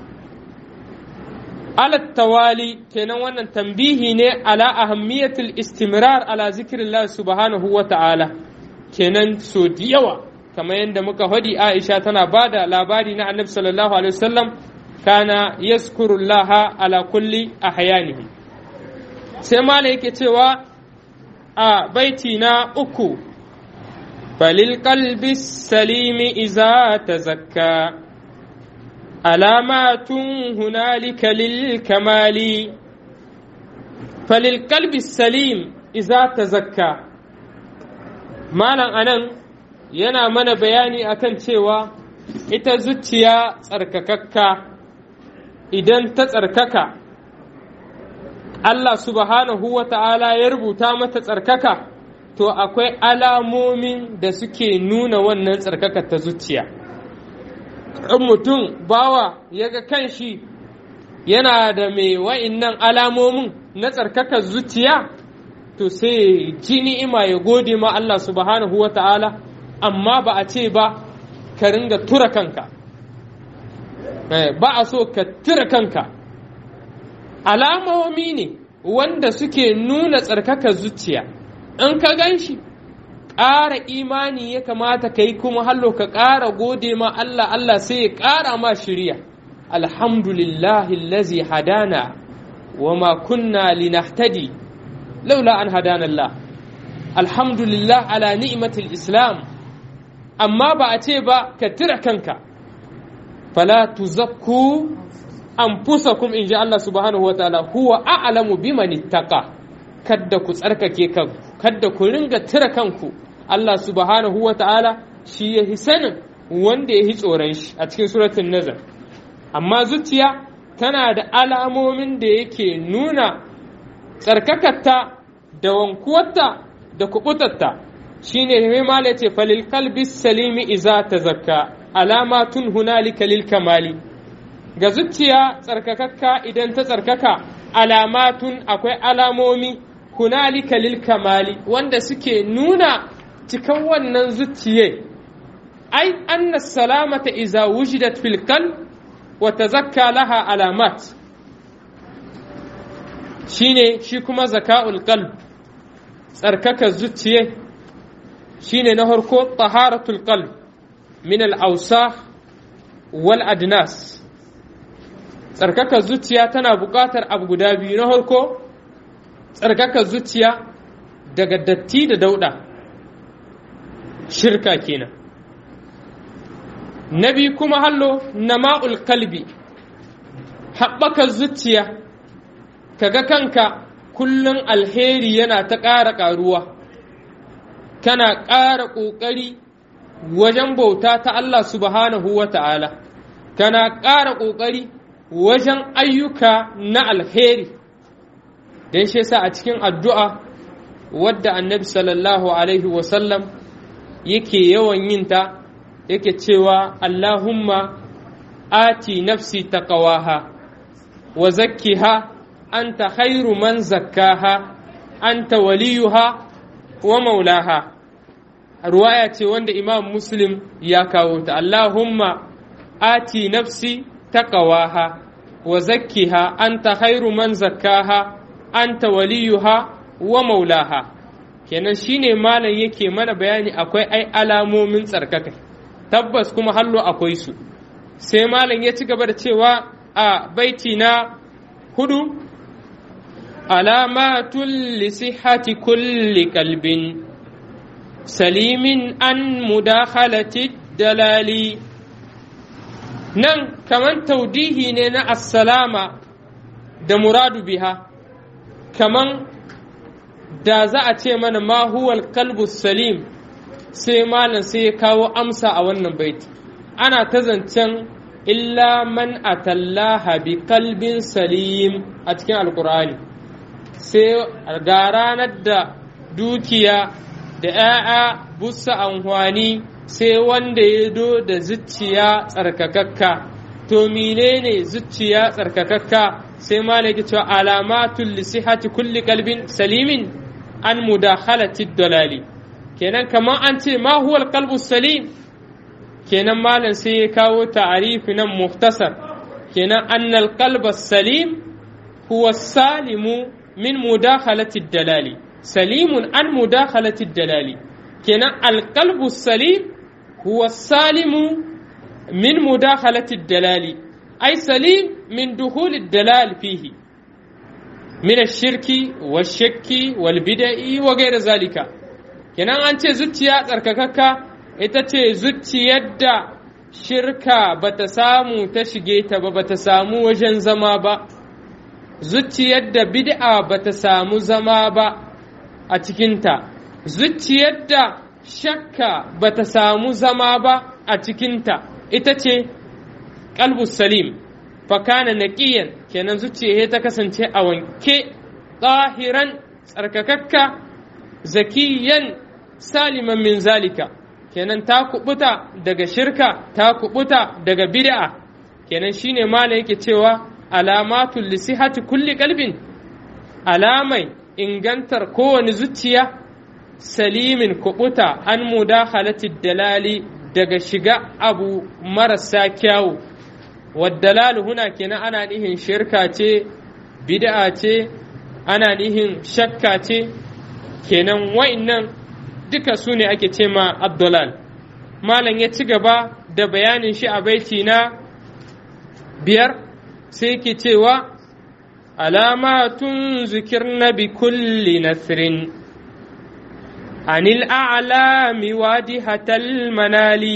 alat tawali kenan wannan tambihi ne ala ahammiyatul istimrar ala zikrillah subhanahu wa ta'ala kenan so da yawa kamar yadda muka hadi Aisha tana bada labari na Annabi sallallahu alaihi wasallam kana yazkurullaha ala kulli ahyanihi sai mala yake cewa a baiti na uku falil qalbi salimi iza tazakka علامات هنالك للكمال فللقلب السليم إذا تزكى مالا أنا yana mana bayani akan cewa ita zuciya tsarkakakka idan ta tsarkaka Allah subhanahu wa ta'ala ya rubuta mata tsarkaka to akwai alamomin da suke nuna wannan tsarkaka ta zuciya. in mutum bawa ya ga kanshi yana da mai wa'innan alamomin na tsarkakar zuciya to sai ji ni'ima ya gode ma Allah subhanahu wa ta'ala amma ba a ce ba ka ringa tura kanka ba a so ka tura kanka alamomi ne wanda suke nuna tsarkakar zuciya in ka gan shi ƙara imani ya kamata ka yi kuma hallo ka ƙara gode ma Allah Allah sai ya ƙara ma shirya alhamdulillahi lazi hadana wa ma kunna linahtadi laula an hadana Allah alhamdulillah ala ni'matil islam amma ba a ce ba ka tira kanka fala tuzakku anfusakum in ji Allah subhanahu wa ta'ala huwa a'lamu biman ittaqa kadda ku tsarkake kanku kadda ku ringa tira kanku Allah subhanahu wa ta'ala shi ya hi sanin wanda ya hi tsoron shi a cikin suratun nazar amma zuciya tana da alamomin da yake nuna tsarkakatta da wankuwarta da kubutarta shine mai mala ce falil kalbi salimi iza ta zakka alamatun hunalika lil kamali ga zuciya tsarkakakka idan ta tsarkaka alamatun akwai alamomi hunalika lil kamali wanda suke nuna cikan wannan zuciye ai anna salamata iza wujidat fil qalb wa tazakka laha alamat shine shi kuma zaka'ul qalb tsarkaka zuciye shine na harko taharatul qalb min al awsakh wal adnas tsarkaka zuciya tana buƙatar abu guda biyu na harko tsarkaka zuciya daga datti da dauɗa shirka kenan na biyu kuma hallo nama'ul kalbi haɓaka zuciya kaga kanka kullum alheri yana ta ƙara ƙaruwa kana ƙara ƙoƙari wajen bauta ta Allah subhanahu wa ta'ala kana ƙara ƙoƙari wajen ayyuka na alheri don shi sa a cikin addu'a wadda annabi sallallahu alaihi wasallam yake yawan yin ta yake cewa Allahumma ati nafsi taqawaha wa zakkiha anta khairu man zakkaha anta waliyuha wa maulaha ruwaya ce wanda imam muslim ya kawo ta Allahumma ati nafsi taqawaha wa zakkiha anta khairu man zakkaha anta waliyuha wa maulaha kenan shine malam yake mana bayani akwai ai alamomin tsarkaka tabbas kuma hallo akwai su sai malam ya ci gaba da cewa a baiti na hudu alamatul lisihati kulli kalbin salimin an mudakhalati dalali nan kaman taudihi ne na assalama da muradu biha kaman da za a ce mana ma huwal kalbu salim sai malam sai ya kawo amsa a wannan baiti ana ta zancen illa man atallaha bi kalbin salim a cikin alkur'ani sai ga ranar da dukiya da ‘ya'ya busa amfani sai wanda ya do da zuciya tsarkakakka to menene zuciya tsarkakakka sai malaki cewa alamatul lisihati kulli kalbin salimin an mudakhalati dalali kenan kamar an ce ma huwal qalbu salim kenan malam sai ya kawo ta'arifi nan muhtasar kenan annal qalba salim huwa salimu min mudakhalati dalali salimun an mudakhalati dalali kenan alqalbu salim huwa salimu min mudakhalati dalali ay salim min dukhul dalal fihi من الشرك والشك والبدع وغير ذلك kenan an ce zuciya tsarkakakka ita ce zuciyar da shirka bata samu ta shige ta ba bata samu wajen zama ba zuciyar da bid'a bata samu zama ba a cikinta zuciyar da shakka bata samu zama ba a cikinta ita ce qalbus salim fakana naqiyan kenan zuciya ta kasance a wanke tsahiran tsarkakakka zakiyan saliman min zalika kenan ta kubuta daga shirka ta kubuta daga bid'a kenan shine malam yake cewa alamatul lisihati kulli qalbin alamai ingantar kowane zuciya salimin kubuta an mudakhalati dalali daga shiga abu marasa kyawu waddalalu huna kenan ana nihin shirka ce bid'a ce ana nihin shakka ce kenan wa'innan duka su ne ake ce ma abdulal malam ya ci gaba da bayanin shi a baiti na biyar sai ke cewa alamatun zikirna bi kulli nasrin anil a'lami wadihatal manali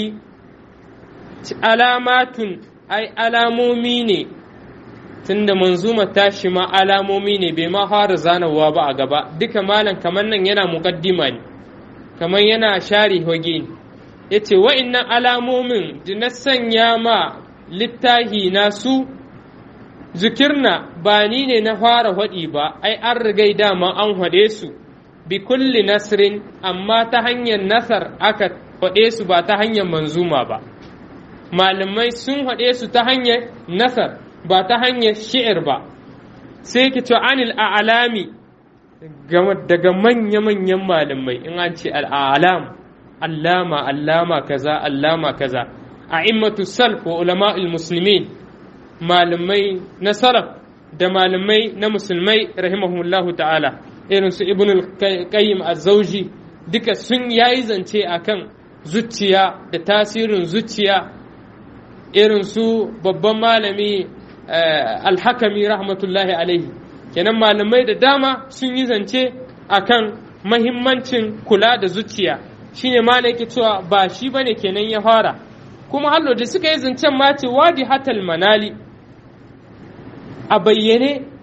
alamatun ai alamomi ne tunda manzuma tashi ma alamomi ne bai ma fara zanawa ba a gaba duka malam kamar nan yana muƙaddima ne kamar yana share hoge ne ya ce wa'innan alamomin da na sanya ma littahi na su zikirna ba ni ne na fara haɗi ba ai an rigai dama an haɗe su bi kulli nasrin amma ta hanyar nasar aka haɗe su ba ta hanyar manzuma ba malamai sun haɗe su ta hanyar nasar ba ta hanyar shi'ir ba sai ki ce anil a'lami daga manya-manyan malamai in an ce al'alam allama allama kaza allama kaza a immatu salf wa ulama muslimin malamai na salaf da malamai na musulmai rahimahumullahu ta'ala irin su ibn al-qayyim az-zawji duka sun yayi zance akan zuciya da tasirin zuciya irin su babban malami alhakami rahmatullahi alaihi kenan malamai da dama sun yi zance akan mahimmancin kula da zuciya shine ma yake cewa ba shi bane kenan ya fara kuma hallo da suka yi zancen ma ce wadi hatal manali a bayyane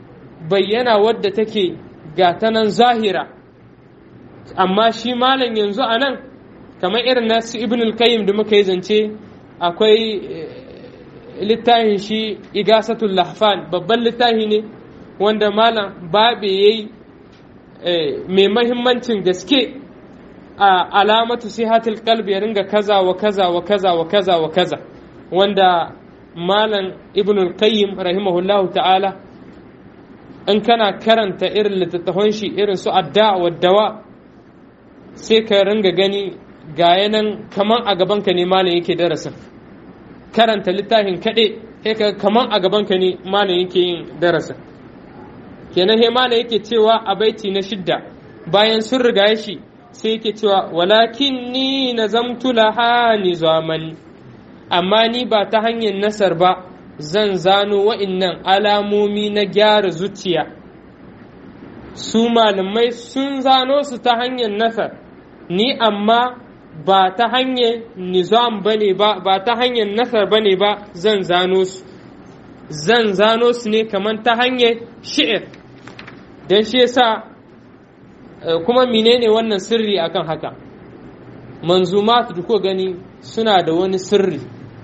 bayyana wadda take gatanan zahira amma shi malam yanzu a nan kamar irin nasu ibn al-qayyim da muka yi zance akwai littafin shi igasatul lahfan babban littafi ne wanda malam babe yayi mai mahimmancin gaske a alamatu sihatul qalbi ya ringa kaza wa kaza wa kaza wa kaza wa kaza wanda malam ibn al-qayyim rahimahullahu ta'ala in kana karanta irin littattafan shi irin su adda wa dawa sai ka ringa gani ga yanan kaman a gabanka ne malam yake darasin karanta littafin kaɗai sai ka kaman a gabanka ne malam yake yin darasin kenan he malam yake cewa a baiti na shidda bayan sun riga shi sai yake cewa walakin ni nazamtu laha nizaman amma ni ba ta hanyar nasar ba zan zano wa'innan alamomi na gyara zuciya su malamai sun zano su ta hanyar nasar ni amma ba ta hanyar nizam bane ba ba ta hanyar nasar bane ba zan zano su zan zano su ne kamar ta hanyar shi'ir don shi yasa kuma menene wannan sirri akan haka manzumat da ko gani suna da wani sirri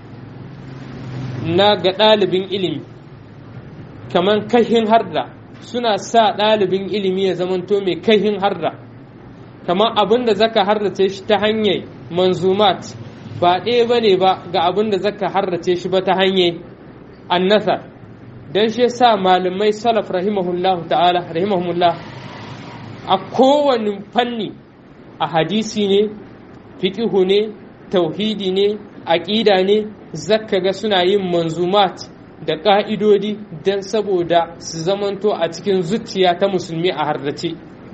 na ga ɗalibin ilimi kamar kahin harda suna sa ɗalibin ilimi ya zamanto mai kahin harda kamar abin da zaka harrace shi ta hanyar manzumat ba ɗaya ba ne ba ga abin da zaka harrace shi ba ta hanyar annasa don shi sa malamai salaf rahimahullahu ta'ala rahimahullah a kowane fanni a hadisi ne fiƙihu ne tauhidi ne aƙida ne zaka ga suna yin manzumat da ƙa'idodi don saboda su zamanto a cikin zuciya ta musulmi a harrace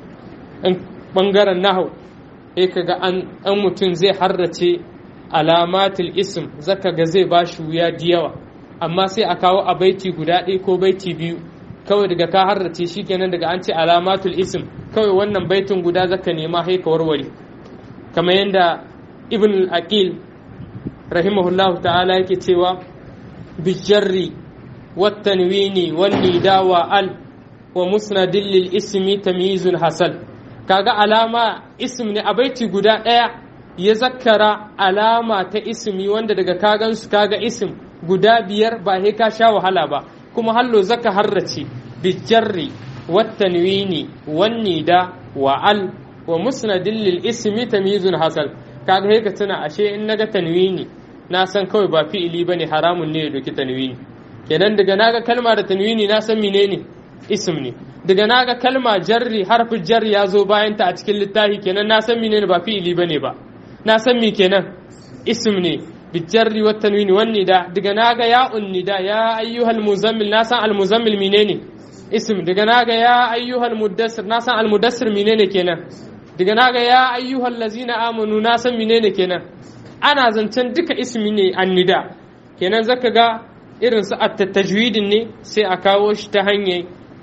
ɓangaren nahau sai ka ga an mutum zai harrace alamatul ism zaka ga zai ba shi wuya da yawa amma sai a kawo a baiti guda ɗaya ko baiti biyu kawai daga ka harrace shi kenan daga an ce alamatul ism kawai wannan baitin guda zaka nema haika warware kamar yadda ibn al-aqil rahimahullah ta'ala yake cewa bijarri wattanwini wannida wa al wa musnadin lil ismi tamyizul hasal kaga alama ism ne a baiti guda ɗaya ya zakkara alama ta ismi wanda daga kagan su kaga ism guda biyar ba he ka sha wahala ba kuma hallo zaka harrace bijarri wattanwini wannida wa al wa musnadin lil ismi tamyizul hasal kaga he ka tuna ashe in naga tanwini na san kawai ba fi'ili bane haramun ne ya doki tanwini kenan daga naga kalma da tanwini na san menene ism ne daga naga kalma jarri harfin jar ya zo bayan ta a cikin littafi kenan na san menene ba fi'ili bane ba na san me kenan ism ne bijarri wa tanwini wan nida daga naga ya unnida ya ayyuhal muzammil na san al muzammil menene ism daga naga ya ayyuhal muddassir na san al muddassir menene kenan daga naga ya ayyuhal lazina amanu na san menene kenan ana zancen duka ismi ne annida kenan zaka ga irin su at-tajwidin ne sai a kawo shi ta hanyar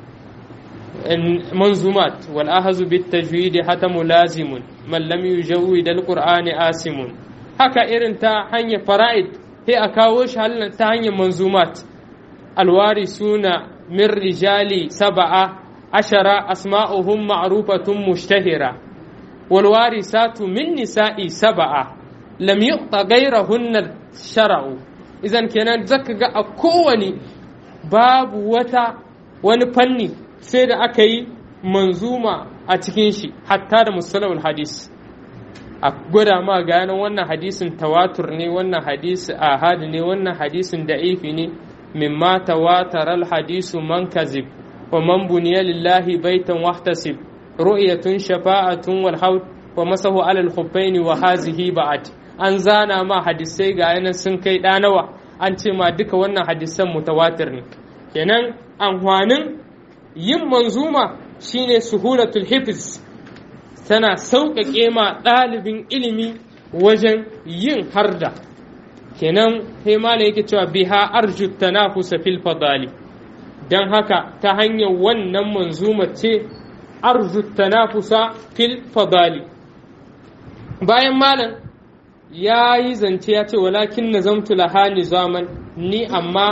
manzumat wal ahzu bit tajwid hata mulazimun man lam yujawwid al-qur'ani asimun haka irin ta hanyar fara'id sai a kawo shi ta hanyar manzumat alwari suna min rijali saba'a ashara asma'uhum ma'rufatun mushtahira والوارثات من نساء سبعة لم يعط غيرهن الشرع إذا كان زكا أكوني باب وتا wani fanni sai da aka yi manzuma a cikin shi hatta da musalawul hadis a gwada ma ganin wannan hadisin tawatur ne wannan hadisi ahad ne wannan hadisin da'ifi ne mimma tawataral hadisu man kazib wa man buniya lillahi baitan wahtasib ru'yatun shafa'atun wal haut wa masahu alal khuffaini wa hazihi ba'at an zana ma hadisai ga yanan sun kai nawa an ce ma duka wannan hadisan mutawatir ne kenan amfanin yin manzuma shine suhulatul hifz tana sauƙaƙe ma ɗalibin ilimi wajen yin harda kenan sai malam yake cewa biha arju tanafusa fil fadali dan haka ta hanyar wannan manzuma ce arzu tanafusa fil fadali bayan malam ya yi zance ya ce walakin na zamtu laha nizaman ni amma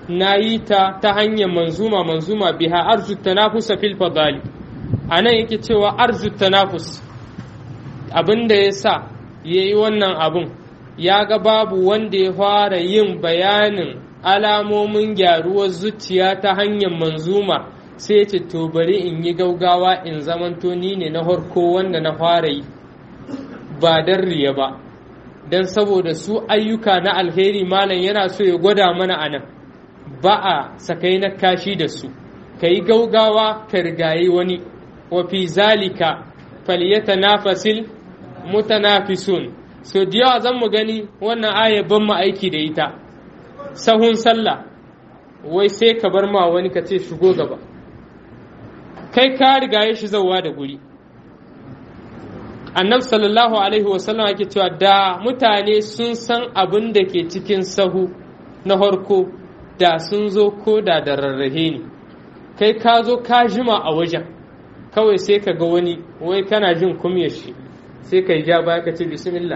na yi ta ta hanyar manzuma manzuma biha arzu tanafusa fil fadali a nan yake cewa arzu tanafus abin da ya sa ya yi wannan abin ya ga babu wanda ya fara yin bayanin alamomin gyaruwar zuciya ta hanyar manzuma sai ya ce to bari in yi gaugawa in zamanto ni ne na harko wanda na fara yi ba don riya ba don saboda su ayyuka na alheri malam yana so ya gwada mana a nan ba a sakai na kashi da su ka yi gaugawa ka rigayi wani wa fi zalika falyata nafasil mutanafisun so da yawa zan mu gani wannan aya ban mu aiki da ita sahun sallah wai sai ka bar ma wani ka ce shigo gaba kai ka rigaye shi zauwa da guri annabi sallallahu alaihi wasallam ake cewa da mutane sun san abin da ke cikin sahu na harko da sun zo ko da da rarrahe ne kai ka zo ka jima a wajen kawai sai ka ga wani wai kana jin kumyar shi sai ka yi ja baya ka ce bismillah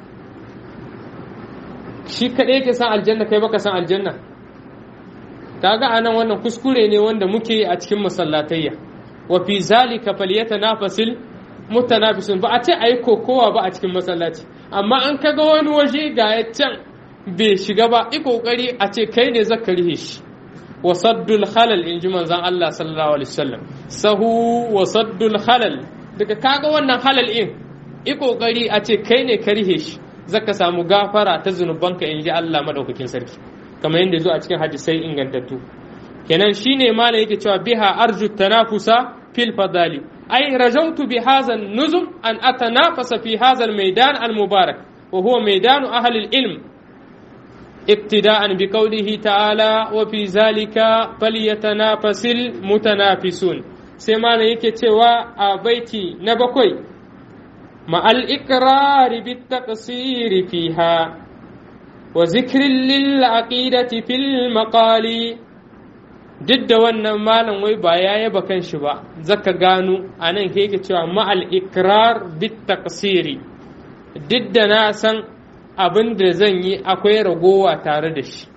shi kaɗai ke san aljanna kai baka san aljanna kaga anan wannan kuskure ne wanda muke a cikin masallatayya wa fi zalika falyatanafasil mutanafisun ba a ce ayi kokowa ba a cikin masallaci amma an kaga wani waje ga ya can bai shiga ba i kokari a ce kai ne zaka rihe shi wa saddul khalal in ji manzon Allah sallallahu alaihi wasallam sahu wa saddul khalal daga kaga wannan halal in i kokari a ce kai ne ka rihe shi zaka samu gafara ta zunubanka in ji Allah madaukakin sarki kamar yadda zo a cikin hadisai ingantattu kenan shine malam yake cewa biha arju tanafusa fil fadali ay rajautu bi hadha nuzum an atanafasa fi hadha al maidan al mubarak wa huwa maidan ahli al ilm ابتداء بقوله تعالى وفي ذلك فليتنافس المتنافسون سيما yake cewa a baiti na bakwai مع الإقرار بالتقصير فيها وذكر للعقيدة في المقال duk da wannan malam wai ba ya yaba kan shi ba zaka gano a nan yake cewa ma'al ikrar bit taqsiri duk da na san abin da zan yi akwai ragowa tare da shi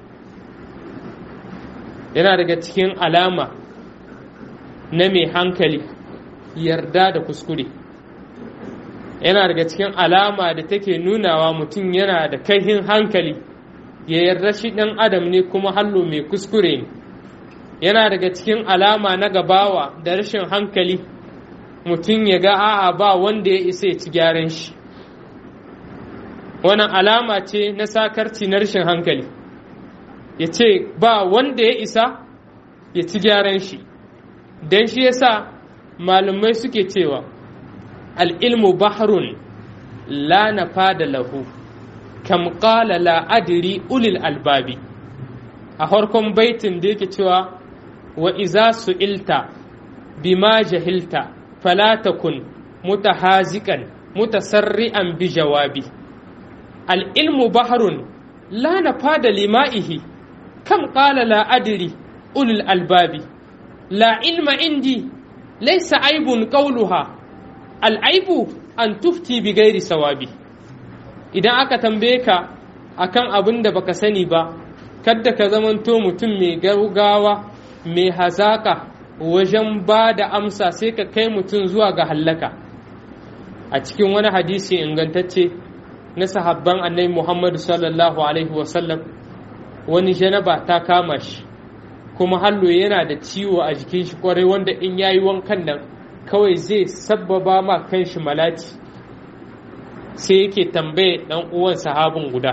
yana daga cikin alama na mai hankali yarda da kuskure yana daga cikin alama da take nunawa mutum yana da kaihin hankali ya yarda shi ɗan adam ne kuma hallo mai kuskure ne yana daga cikin alama na gabawa da rashin hankali mutum ya ga a'a ba wanda ya isa ya ci gyaran shi wannan alama ce na sakarci na rashin hankali ya ce ba wanda ya isa ya ci gyaran shi don shi yasa malumai suke cewa al'ilmu bahrun la nafada lahu kam qala la adri ulil albabi a harkon baitin da yake cewa wa iza su'ilta bima jahilta fala takun mutahazikan mutasarri'an bi jawabi al'ilmu bahrun la nafada lima'ihi kam qala la adri ulil albabi la ilma indi laysa aibun qawluha al'aibu an tufti bi gairi sawabi idan aka tambaye ka akan abin da baka sani ba kadda ka zamanto mutum mai gaugawa mai hazaka wajen ba da amsa sai ka kai mutum zuwa ga hallaka a cikin wani hadisi ingantacce na sahabban annabi muhammadu sallallahu alaihi wasallam wani janaba ta kama shi kuma hallo yana da ciwo a jikin shi kwarai wanda in yayi wankan nan kawai zai sabbaba ma kanshi malati sai yake tambaye dan uwan sahabin guda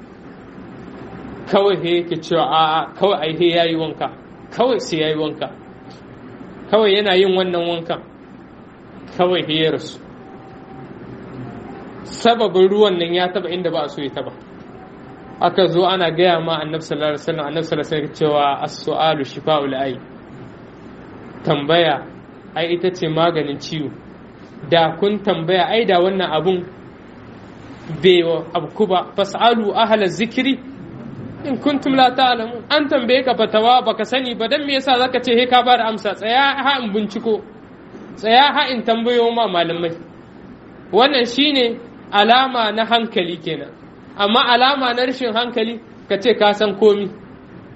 kawai he yake cewa a'a kawai ai he yayi wanka kawai sai yayi wanka kawai yana yin wannan wankan kawai he ya rasu sababin ruwan nan ya taba inda ba a so ya taba aka zo ana gaya ma annabi sallallahu alaihi wasallam annabi sallallahu alaihi wasallam cewa as-su'alu shifa'ul ay tambaya ai ita ce maganin ciwo da kun tambaya ai da wannan abun bai abku ba fas'alu ahla zikiri in kuntum la ta'lamun an tambaye ka fatawa baka sani ba dan me yasa zaka ce he ka bada amsa tsaya ha in binciko tsaya ha in tambayo ma malamai wannan shine alama na hankali kenan amma alama na rashin hankali ka ce ka san komi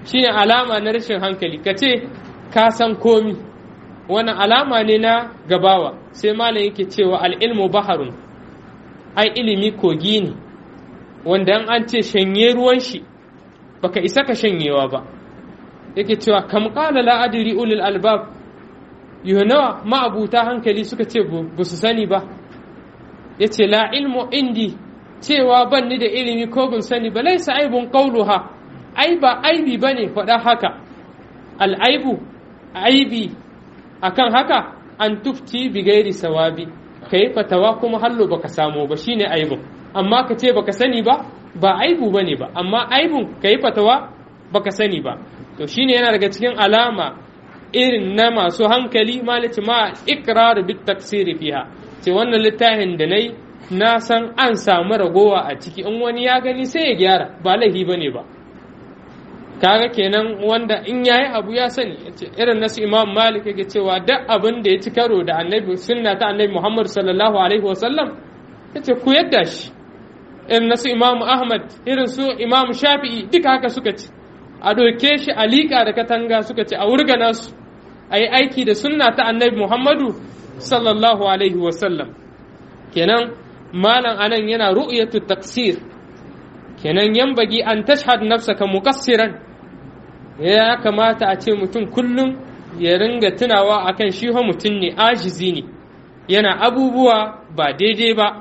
shine alama na rashin hankali ka ce ka san komi wani alama ne na gabawa sai malam yake cewa al'ilmu baharun ai ilimi kogi ne wanda an ce shanye ruwan shi baka isa ka shanyewa ba yake cewa kam qala la adri ulul albab yunawa ma'abuta hankali suka ce ba su sani ba yace la ilmu indi cewa ban ni da ilimi ko ban sani ba laisa aibun qauluha ai ba aibi bane faɗa haka al'aibu aibi akan haka an tufti bi gairi sawabi kai fatawa kuma hallo baka samu ba shine aibun amma ka ce baka sani ba ba aibu bane ba amma aibun kai fatawa baka sani ba to shine yana daga cikin alama irin na masu hankali malici ma ikrar bit taksiri fiha ce wannan littafin da nayi na san an samu ragowa a ciki in wani ya gani sai ya gyara ba laifi bane ba kaga kenan wanda in yayi abu ya sani irin nasu imam malik yake cewa duk abin da ya ci karo da annabi sunna ta annabi muhammad sallallahu alaihi wasallam yace ku yadda shi irin nasu imam ahmad irin su imam shafi'i duka haka suka ci a doke shi a liƙa da katanga suka ce a wurgana su a yi aiki da sunna ta annabi muhammadu sallallahu alaihi wasallam kenan malam anan yana ru'yatu taksir kenan yambagi an tashhad nafsaka muqassiran ya kamata a ce mutum kullum ya ringa tunawa akan shi fa mutum ne ajizi ne yana abubuwa ba daidai ba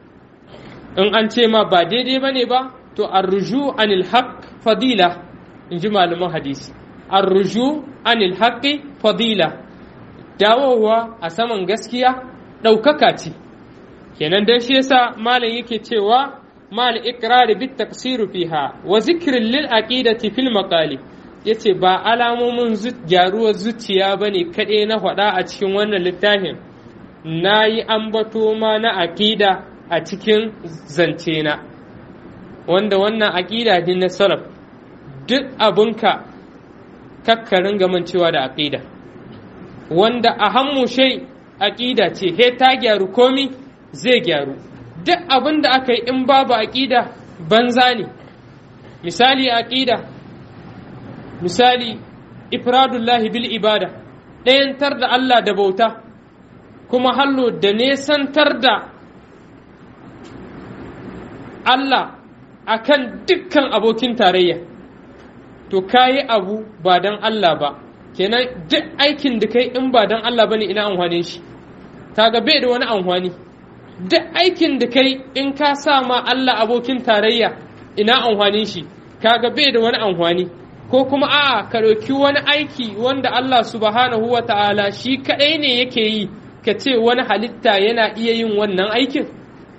in an ce ma ba daidai ba ne ba to arruju anil haqq fadila in ji malaman hadisi arruju anil haqqi fadila dawowa a saman gaskiya ɗaukaka ce kenan dan shi yasa malam yake cewa mal iqrar bit taqsir fiha wa zikrin lil aqidati fil maqali yace ba alamomin gyaruwar zuciya bane kaɗai na faɗa a cikin wannan littafin na yi ambato ma na aƙida a cikin zance na wanda wannan aƙida ne na salaf duk abinka kakkarin gamancewa da aƙida wanda a hammu shai aƙida ce he ta gyaru komi zai gyaru duk abin da aka yi in babu aƙida banza ne misali aƙida misali ifradullahi bil ibada ɗayantar da Allah da bauta kuma hallo da nesantar da Allah akan dukkan abokin tarayya to kayi abu ba don Allah ba kenan duk aikin da kai in ba don Allah bane ina amfanin shi kaga bai da wani amfani duk aikin da kai in ka sa ma Allah abokin tarayya ina amfanin shi kaga bai da wani amfani ko kuma a'a ka ɗauki wani aiki wanda Allah subhanahu wa ta'ala shi kaɗai ne yake yi ka ce wani halitta yana iya yin wannan aikin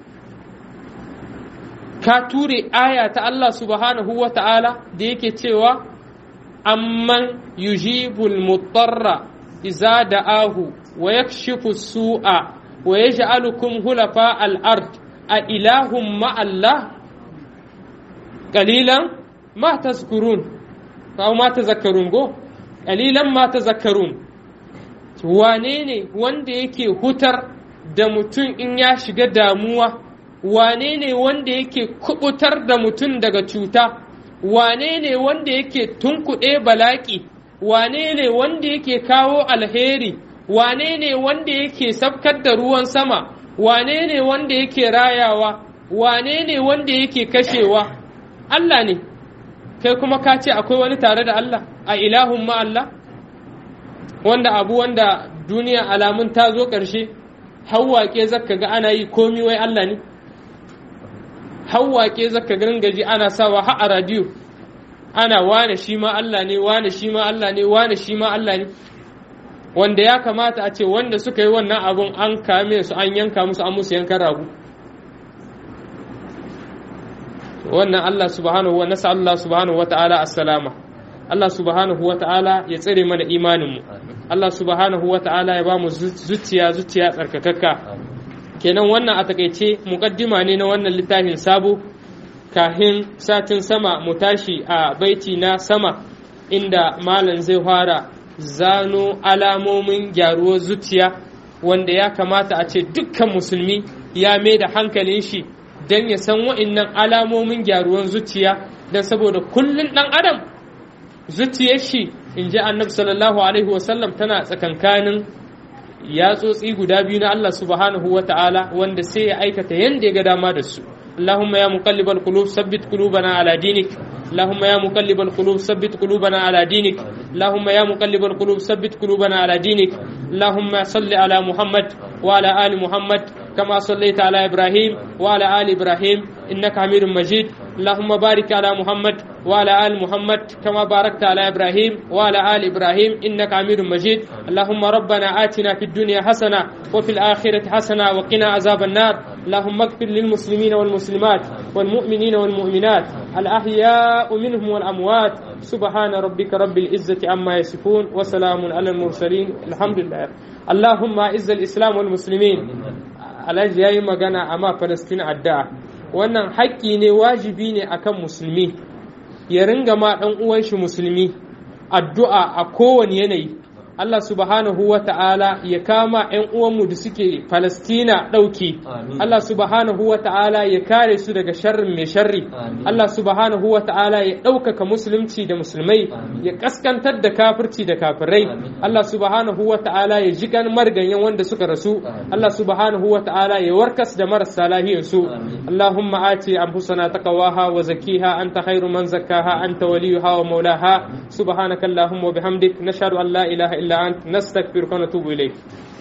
ka ture aya ta Allah subhanahu wa ta'ala da yake cewa amman yujibul mutarra iza da'ahu wa yakshifu su'a wa yaj'alukum hulafa al-ard a ilahum ma'allah qalilan ma tazkurun kawo ma tazakkarun go qalilan ma tazakkarun wane ne wanda yake hutar da mutum in ya shiga damuwa wane ne wanda yake kubutar da mutum daga cuta wane ne wanda yake tunkuɗe balaƙi wane ne wanda yake kawo alheri wane ne wanda yake sabkar da ruwan sama wane ne wanda yake rayawa wane ne wanda yake kashewa Allah ne kai kuma ka ce akwai wani tare da Allah a ilahun ma Allah wanda abu wanda duniya alamun ta zo ƙarshe hawwaƙe zaka ga ana yi komi wai Allah ne hawwaƙe zaka gaji ana sawa har a radiyo ana wane shi ma Allah ne wane shi ma Allah ne wane shi ma Allah ne wanda ya kamata a ce wanda suka yi wannan abun an kame su an yanka musu an musu yankan ragu wannan Allah subhanahu wa nasa Allah subhanahu wa ta'ala assalama Allah subhanahu wa ta'ala ya tsare mana imaninmu Allah subhanahu wa ta'ala ya ba mu zuciya zuciya tsarkakakka kenan wannan a takaice mukaddima ne na wannan littafin sabo kahin satin sama mu tashi a baiti na sama inda malam zai fara zano alamomin gyaruwar zuciya wanda ya kamata a ce dukkan musulmi ya mai da hankalin shi don ya san wa'innan alamomin gyaruwar zuciya don saboda kullum ɗan adam zuciyar shi in ji annabi sallallahu alaihi wasallam tana tsakankanin yatsotsi guda biyu na Allah subhanahu wa ta'ala wanda sai ya aikata yanda ya ga dama da su اللهم يا مقلب القلوب ثبت قلوبنا على دينك اللهم يا مقلب القلوب ثبت قلوبنا على دينك اللهم يا مقلب القلوب ثبت قلوبنا على دينك اللهم صل على محمد وعلى آل محمد كما صليت على إبراهيم وعلى آل إبراهيم إنك حميد مجيد اللهم بارك على محمد وعلى آل محمد كما باركت على إبراهيم وعلى آل إبراهيم إنك حميد مجيد اللهم ربنا آتنا في الدنيا حسنة وفي الآخرة حسنة وقنا عذاب النار اللهم اغفر للمسلمين والمسلمات والمؤمنين والمؤمنات الأحياء منهم والأموات سبحان ربك رب العزة عما يصفون وسلام على المرسلين الحمد لله اللهم أعز الإسلام والمسلمين alhaji ya yi magana amma Falastin addu'a wannan haƙƙi ne wajibi ne akan musulmi ya ringa ma ɗan uwan shi musulmi addu'a a kowane yanayi Allah subhanahu wa ta'ala ya kama ‘yan uwanmu da suke Falastina ɗauki, Allah subhanahu wa ta'ala ya kare su daga sharrin mai sharri, Allah subhanahu wa ta'ala ya ɗaukaka musulunci da musulmai, ya ƙaskantar da kafirci da kafirai, Allah subhanahu wa ta'ala ya ji gan marganyen wanda suka rasu, Allah subhanahu wa ta'ala ya warkas da marasa lahiyarsu, Allahumma ati anfusana taqwaha wa zakiha anta khairu man zakkaha anta waliyuha wa maulaha subhanaka Allahumma wa bihamdik nashhadu an la ilaha illa illa أنت نستغفرك ونتوب إليك